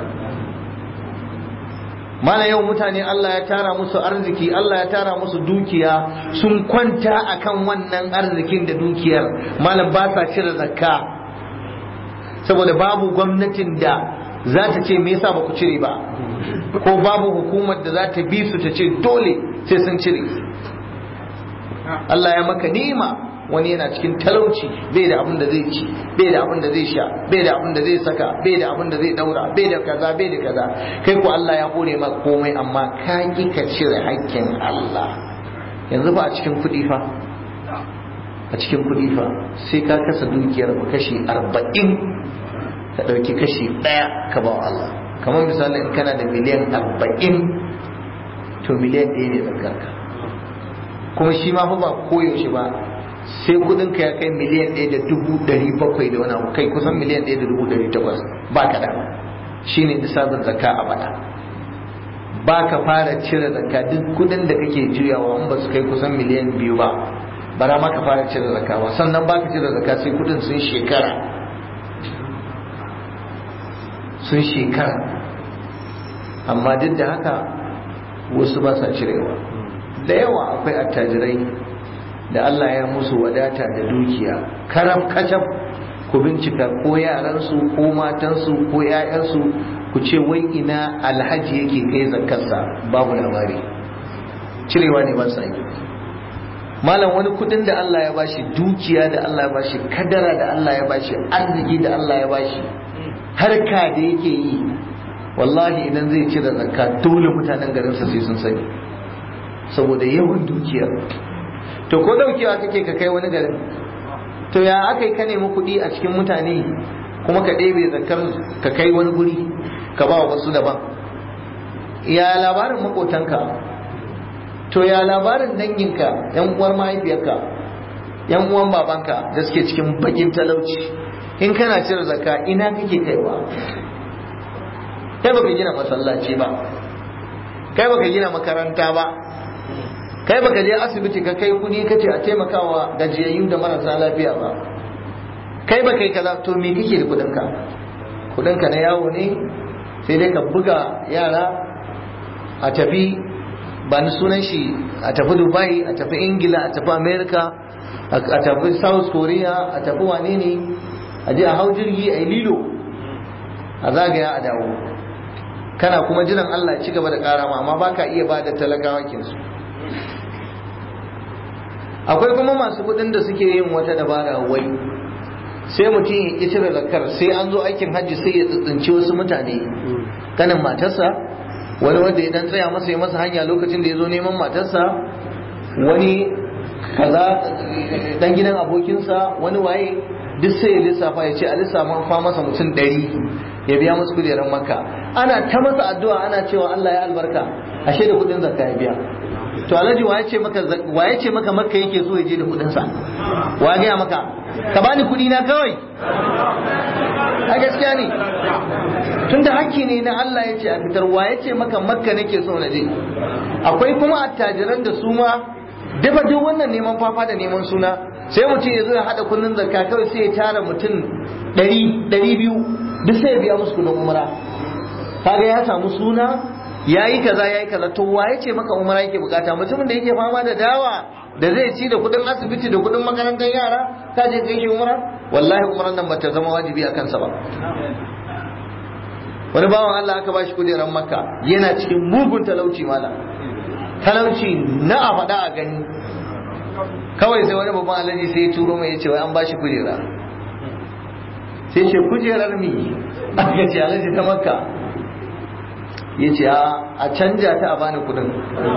mana yau mutane Allah ya tara musu arziki Allah ya tara musu dukiya sun kwanta akan wannan arzikin da dukiyar malam ba sa cire zakka saboda babu gwamnatin da za ta ce me yasa ba ku cire ba ko babu hukumar da za ta bi su ta ce dole sai sun cire Allah ya maka ni'ima wani yana cikin talauci bai da abin da zai ci bai da abin da zai sha bai da abin da zai saka bai da abin da zai daura bai da kaza bai da kaza kai ko Allah ya hore maka komai amma ka ki ka cire hakkin Allah yanzu ba a cikin kuɗi fa a cikin kuɗi fa sai ka kasa dukiyar kashi arba'in ka ɗauki kashi ɗaya ka ba Allah kamar misali in kana da miliyan arba'in to miliyan ɗaya ne zakarka kuma shi ma fa ba koyaushe ba sai kudin ka ya kai miliyan ɗaya da dubu ɗari bakwai da wani abu kai kusan miliyan ɗaya da dubu ɗari takwas ba ka da shi ne nisabin zakka a bana ba ka fara cire zakka duk kudin da kake juyawa in ba su kai kusan miliyan biyu ba bara ma ka fara cire zakka ba sannan ba ka cire zakka sai kudin sun shekara sun shekara amma duk da haka wasu ba sa cirewa da yawa akwai attajirai da Allah ya musu wadata da dukiya karam kacab ku bincika ko yaransu ko matansu ko 'ya'yansu ku ce wai ina alhaji yake kai zakarsa babu labari cirewa ne ba sa yi malam wani kudin da Allah ya bashi dukiya da Allah ya bashi kadara da Allah ya bashi arziki da Allah ya bashi harka da yake yi wallahi idan zai cire zakka dole mutanen garinsa sai sun sani saboda yawan dukiyar to ko daukewa kake ka kai wani garin to ya aka yi ka nemi kuɗi a cikin mutane kuma ka ɗebe zakar ka kai wani guri ka ba wasu daban ya labarin makotanka to ya labarin danginka yan uwar mahaifiyarka yan uwan babanka da suke cikin bakin talauci in kana cire zakka ina kake kaiwa kai baka gina masallaci ba kai baka gina makaranta ba kai baka je asibiti ka kai kudi ka ce a taimakawa gajiyayyu da marasa lafiya ba kai baka yi kaza to me kake da kudinka kudinka na yawo ne sai dai ka buga yara a tafi ba ni sunan shi a tafi dubai a tafi ingila a tafi america a tafi south korea a tafi wane ne a je a hau jirgi a yi lilo a zagaya a dawo kana kuma jiran allah ya ci gaba da karama amma baka iya ba da talakawa kinsu akwai kuma masu kudin da suke yin wata dabara wai sai mutum ya ƙi cire zakar sai an zo aikin hajji sai ya tsitsinci wasu mutane kanin matarsa wani wanda ya dan tsaya masa ya masa hanya lokacin da ya zo neman matarsa wani kaza dan gidan abokinsa wani waye duk sai ya lissafa ya ce a lissafa fa masa mutum ɗari ya biya musu kujerar makka ana ta masa addu'a ana cewa Allah ya albarka ashe da kudin zakka ya biya to alhaji waye ce maka waye ce maka makka yake so ya je da kudin sa wa ga maka ka bani kudi na kawai a gaskiya ne tunda hakki ne na Allah ya ce a fitar waye ce maka makka nake so na je akwai kuma attajiran da su ma dafa duk wannan neman fafa da neman suna sai mutum ya zo ya hada kudin zakka kawai sai ya tara mutum ɗari ɗari biyu duk sai ya biya musu kudin umara kaga ya samu suna ya yi kaza ya yi kaza to waye ce maka umara yake bukata mutumin da yake fama da dawa da zai ci da kudin asibiti da kudin makarantar yara ka je kai shi umara wallahi umaran nan bata zama wajibi a kansa ba wani bawan Allah aka bashi kujerar makka yana cikin mugun talauci mala talauci na a faɗa a gani kawai sai wani babban alaji sai ya turo mai ya ce wai an bashi kujera sai ce kujerar mi aka ce alaji ta makka ya ce a canja ta a bani kudin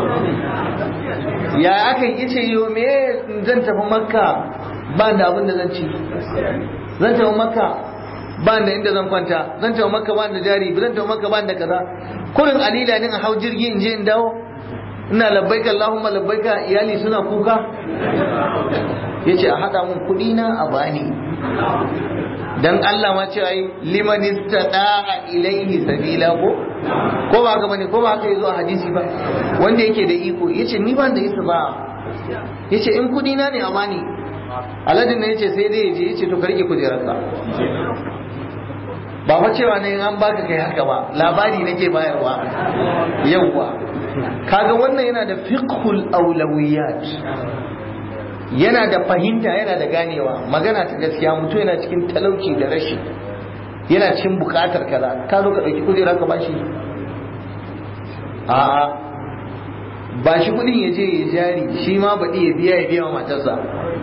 ya aka yi ce yo me zan tafi makka ba da abin da zan ci zan tafi makka ba da inda zan kwanta zan tafi makka ba da jari zan tafi makka ba da kaza kurin alila ne a hau jirgi in je in dawo ina labbaika Allahumma labbaika iyali suna kuka yace a hada mun kudi na a bani dan Allah ma ce ai liman istada'a ilaihi sabila ko ko ba haka bane ko ba haka yazo a hadisi ba wanda yake da iko yace ni ban da isa ba yace in kudi na ne a bani aladin ne yace sai dai yaje yace to karki kujerarka ba fa cewa ne an baka kai haka ba labari nake bayarwa yawwa kaga wannan yana da fiqhul awlawiyat yana da fahimta yana da ganewa magana ta gaskiya mutum yana cikin talauci da rashi yana cikin bukatar kaza ka zo ka dauki kujera ka bashi a'a ba shi kudin ya je ya jari shi ma baɗi ya biya ya biya wa matarsa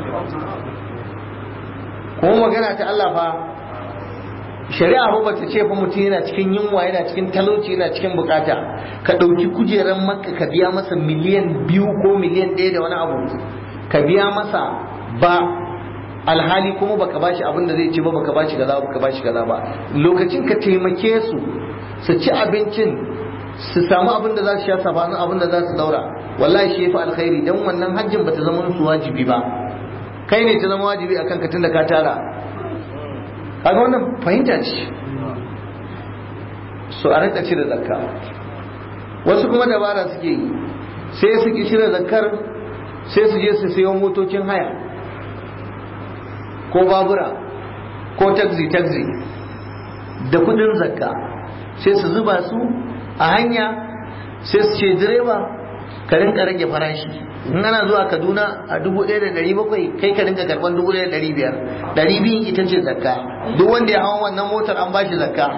kuma magana ta Allah fa shari'a ba bata ce fa mutum yana cikin yunwa yana cikin talauci yana cikin bukata ka ɗauki kujerar makka ka biya masa miliyan biyu ko miliyan ɗaya da wani abu ka biya masa ba alhali kuma baka bashi abin da zai ci ba baka bashi kaza baka bashi kaza ba lokacin ka taimake su su ci abincin su samu abin da za su sha sabanin abin da za su daura wallahi shi yafi alkhairi dan wannan hajjin bata zama su wajibi ba kai ne ta zama wajibi akan ka tunda ka tara kaga wannan fahimta ce so a rika cire zakka wasu kuma dabara suke yi sai su ki cire zakkar sai su je su sayo motocin haya ko babura ko taxi taxi da kudin zakka sai su zuba su a hanya sai su ce direba ka rinka rage farashi in ana zuwa kaduna a dubu ɗaya da ɗari bakwai kai ka rinka karɓar dubu ɗaya da ɗari biyar ɗari biyun ita ce zakka duk wanda ya hawa wannan motar an bashi zakka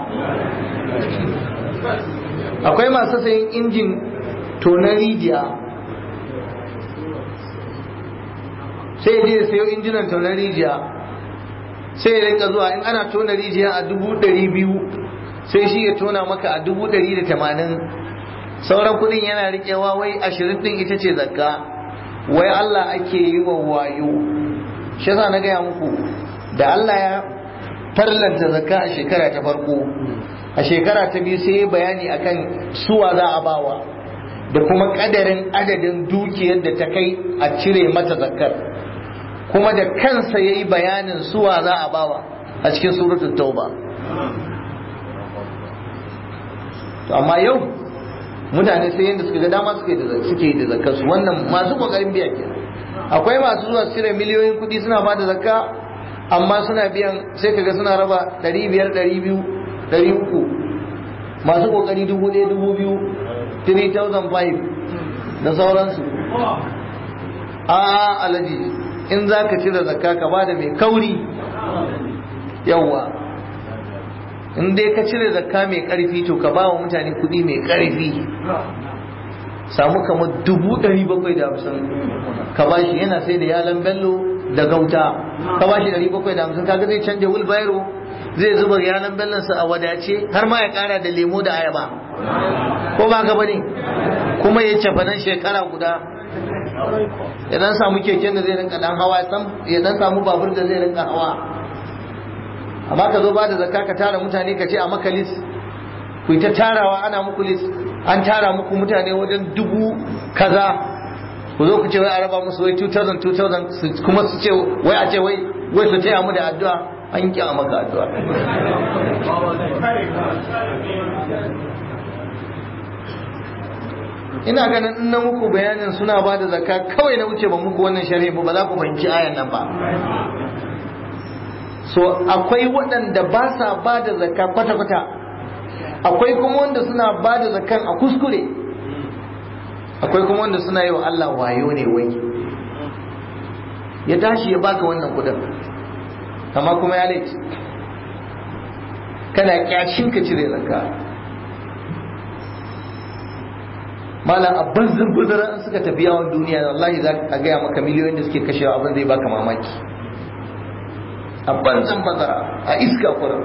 akwai masu sayin injin tonar rijiya sai ya je ya sayo injinan tonar rijiya sai ya rinka zuwa in ana tona rijiya a dubu ɗari biyu sai shi ya tona maka a dubu ɗari da tamanin sauran kuɗin yana riƙewa wai ashirin ɗin ita ce zakka wai Allah ake yi wa wayo shi yasa na gaya muku da Allah ya farlanta zakka a shekara ta farko a shekara ta biyu sai bayani akan suwa za a bawa da kuma kadarin adadin dukiyar da ta kai a cire mata zakkar kuma da kansa ya yi bayanin suwa za a bawa a cikin suratul tauba to amma yau mutane sai yadda suka ga dama suke yi da zakkar su wannan masu kokarin biya ke akwai masu zuwa cire miliyoyin kuɗi suna ba da zakka amma suna biyan sai kaga suna raba ɗari biyar ɗari biyu ɗari uku masu kokari dubu ɗaya dubu biyu 3005 da sauransu a alaji in za ka cire zakka ka ba da mai kauri yawwa in dai ka cire zakka mai karfi to ka ba wa mutane kudi mai karfi samu kamar dubu ɗari bakwai da hamsin ka ba shi yana sai da yalan bello da gauta ka ba shi ɗari bakwai da hamsin kaga zai canja wheelbarrow zai zuba yalan bellonsa a wadace har ma ya kara da lemo da ayaba ko ba ka bane kuma ya cafa nan shekara guda ya dan samu keken da zai rinka dan hawa ya dan samu babur da zai rinka hawa amma ka zo ba da zakka ka tara mutane ka ce a maka lis ku ta tarawa ana muku lis an tara muku mutane wajen dubu kaza ku zo ku ce wai a raba musu wai 2000 2000 kuma su ce wai a ce wai wai su taya mu da addu'a an ƙi a maka addu'a ina ganin in na muku bayanin suna ba da zakka kawai na wuce ba muku wannan sharhi ba ba za ku fahimci ayan nan ba so akwai waɗanda ba sa ba da zakka kwata-kwata akwai kuma wanda suna ba da zakkan a kuskure akwai kuma wanda suna yi wa Allah wayo ne wai ya tashi ya baka wannan kudin amma kuma ya laifi kana kyashin ka cire zakka malam abin zurbuzura in suka tafi yawon duniya wallahi za a gaya maka miliyoyin da suke kashewa abin zai baka mamaki a banzan bazara a iska kurin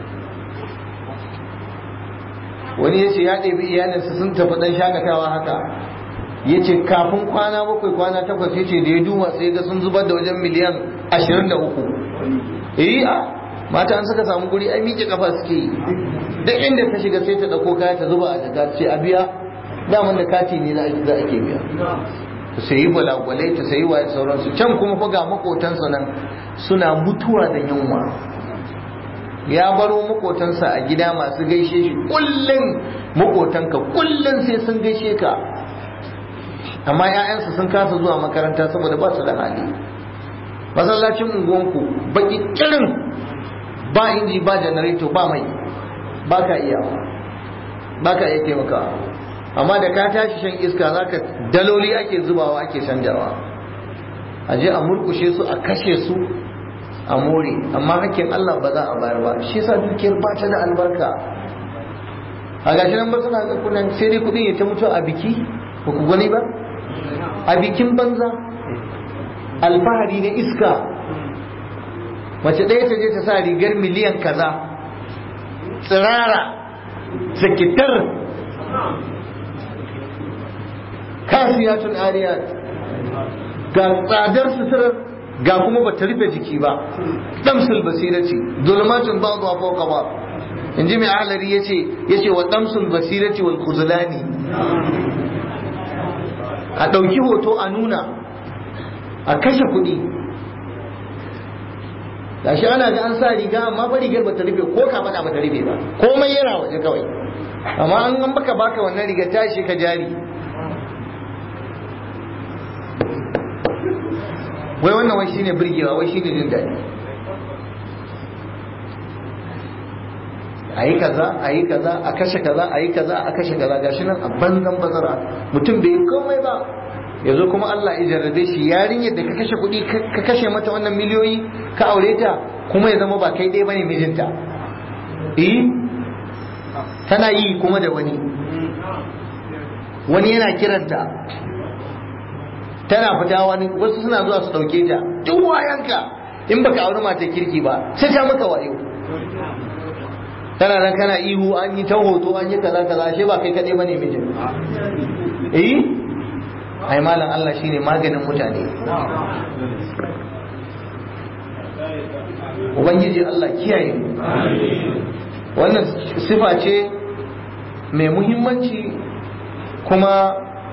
wani ya ce ya ɗebi iyalinsa sun tafi ɗan shakatawa haka ya ce kafin kwana bakwai kwana takwas ya ce da ya duba sai ga sun zubar da wajen miliyan ashirin da uku eh a mata an suka samu guri ai miƙe kafa suke yi duk inda ta shiga sai ta ɗauko kaya ta zuba a jaka ce a biya daman da kati ne za a ke biya ta sayi gwalagwalai ta sayi wa sauransu can kuma fa ga makotansa nan suna mutuwa da yunwa ya baro makotansa a gida masu gaishe shi kullum makotanka kullum sai sun gaishe ka amma 'ya'yansu sun kasa zuwa makaranta saboda ba su da hali masallacin unguwanku baki kirin ba inji ba janareto ba mai ba ka iya ba ka iya taimakawa amma da ka tashi shan iska zaka daloli ake zubawa ake canjawa a je a murkushe su a kashe su a more amma hakkin Allah ba za a bayar ba shi yasa dukiyar ba ta da albarka a gashi nan ba suna kunan sai dai kudin ya ta mutu a biki ba ku gani ba a bikin banza alfahari na iska mace ɗaya ta je ta sa rigar miliyan kaza tsirara sakitar kasiyatun ariyat ga tsadar suturar ga kuma ba ta rufe jiki ba damsul basirati zulmatun ba'd wa fawqa ba inji mai ahlari yace yace wa damsul basirati wal khuzlani a dauki hoto a nuna a kashe kuɗi gashi ana ga an sa riga amma ba rigar ba ta rufe ko ka bada ba ta rufe ba komai yana waje kawai amma an an baka baka wannan riga tashi ka jari wai wannan wai shine burgewa wai shine jin daɗi a yi kaza a yi kaza a kashe kaza a yi kaza a kashe kaza gashi nan a banzan bazara mutum bai yi komai ba ya zo kuma Allah ya jarrabe shi yarinyar da ka kashe kuɗi ka kashe mata wannan miliyoyi ka aure ta kuma ya zama ba kai ɗaya bane mijinta eh tana yi kuma da wani wani yana kiranta tana fita wani wasu suna zuwa su dauke ta duk wayanka in baka auri mata kirki ba sai ta maka wayo tana nan kana ihu an yi ta hoto an yi kaza kaza ashe ba kai kadai bane mijin eh ai malam Allah shine maganin mutane ubangiji Allah kiyaye wannan sifa ce mai muhimmanci kuma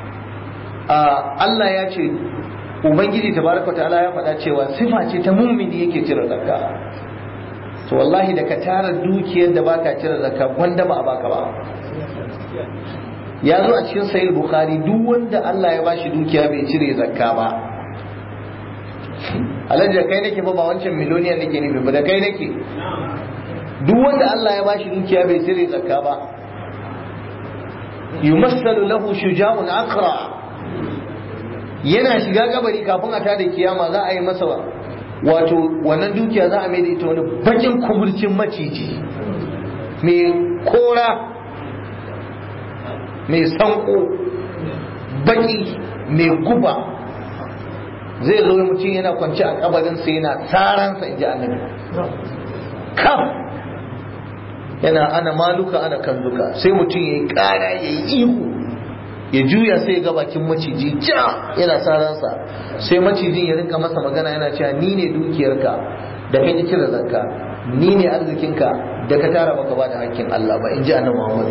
Allah ya ce Ubangiji tabaraka ta'ala ya faɗa cewa sifa ce ta mummini yake cire zakka to wallahi da ka tara dukiyar da baka cire zakka wanda ba a baka ba ya zo a cikin sahih bukhari duk wanda Allah ya bashi dukiya bai cire zakka ba alhaji da kai nake ba ba wancan miloniyan nake nufi ba da kai nake duk wanda Allah ya bashi dukiya bai cire zakka ba yumassalu lahu shuja'un aqra yana shiga kabari kafin a tada kiyama za a yi masa wato wannan dukiya za a mai da ita wani bakin kumurcin maciji mai kora mai sanko baki mai guba zai zo mutum yana kwanci a kabarinsa yana tsaransa in ji annabi kaf yana ana maluka ana kanzuka sai mutum ya yi kara ya yi ihu ya juya sai ga bakin maciji ja yana saransa sai macijin ya rinka masa magana yana cewa ni ne dukiyarka da kai cire zakka ni ne arzikinka da ka tara maka ba da hakkin Allah ba in ji annabi Muhammad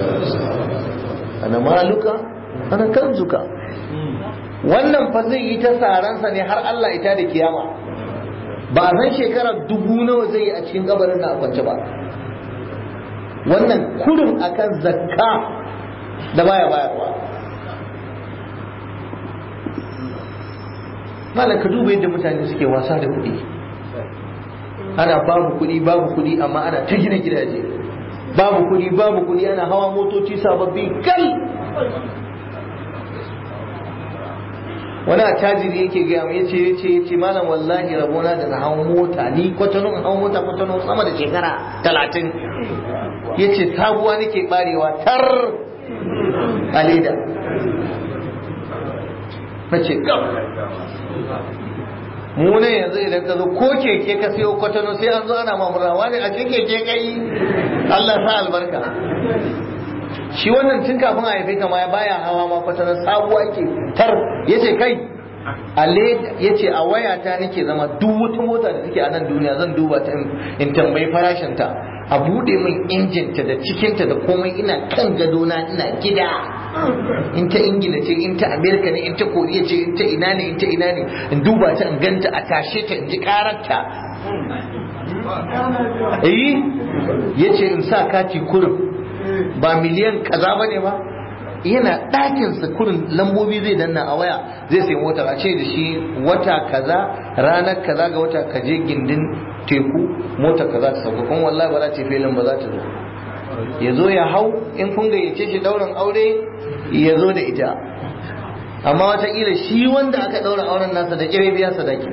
ana maluka ana kanzuka wannan fa zai yi ta saransa ne har Allah ita da kiyama ba a san shekara dubu nawa zai yi a cikin kabarin na kwance ba wannan kurin akan zakka da baya bayarwa malam ka duba yadda mutane suke wasa da kuɗi ana babu kuɗi babu kuɗi amma ana ta gina gidaje babu kuɗi babu kuɗi ana hawa motoci sababbi kal wani a tajiri yake gaya mu yace yace yace malam wallahi rabona da na hawa mota ni kwatano in hawa mota kwatano sama da shekara talatin yace sabuwa nake barewa tar a leda na ce gab mu ne yanzu idan ka zo ko keke ka siyo kwatano sai an zo ana mamurawa ne a cikin keke kai Allah sa albarka shi wannan tun kafin a haife ka ma baya hawa ma kwatano sabuwa ke tar yace kai a yace a wayata nake zama duk wata mota da take a nan duniya zan duba ta in tambayi farashin ta a bude min injinta da cikinta da komai ina kan gadona ina gida in ta ingila ce in ta amerika ne in ta koriya ce in ta ina ne in ta ina ne in duba ta in ganta a tashe ta in ji kararta eh yace in sa kati kurum ba miliyan kaza bane ba yana ɗakin sa kurin lambobi zai danna a waya zai sai mota a ce da shi wata kaza ranar kaza ga wata kaje gindin teku mota kaza ta sauka kuma wallahi ba za ta filin ba za ta zo ya zo ya hau in kun gayyace shi daurin aure ya zo da ita amma wataƙila shi wanda aka ɗaura auren nasa da ƙire biya sadaki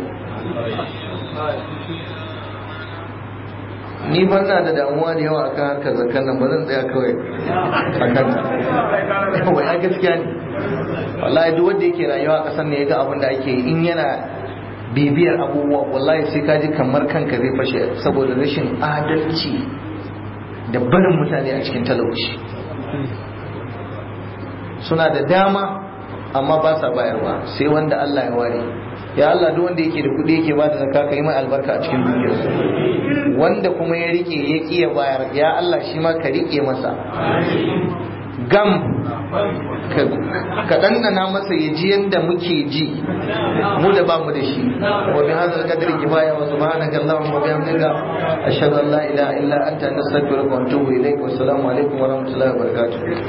ni ban na da damuwa da yawa akan harkar zakan nan ba zan tsaya kawai a kanta wai a gaskiya ne wallahi duk wanda yake rayuwa a ƙasar ne ya ga abin da ake in yana bibiyar abubuwa wallahi sai ka ji kamar kanka zai fashe saboda rashin adalci da barin mutane a cikin talauci suna da dama amma ba sa bayarwa sai wanda Allah ya ware ya Allah duk wanda yake da kuɗi yake ba da zakka ka yi mai albarka a cikin dukiyarsa wanda kuma ya rike ya ƙi ya bayar ya Allah shi ma ka rike masa gam ka ɗanɗana masa ya ji yadda muke ji mu da ba mu da shi wa bi hadha al-qadri kifaya wa subhanaka allahumma wa bihamdika ashhadu an la ilaha illa anta nastaghfiruka wa atubu ilayk wa assalamu alaikum wa rahmatullahi wa barakatuh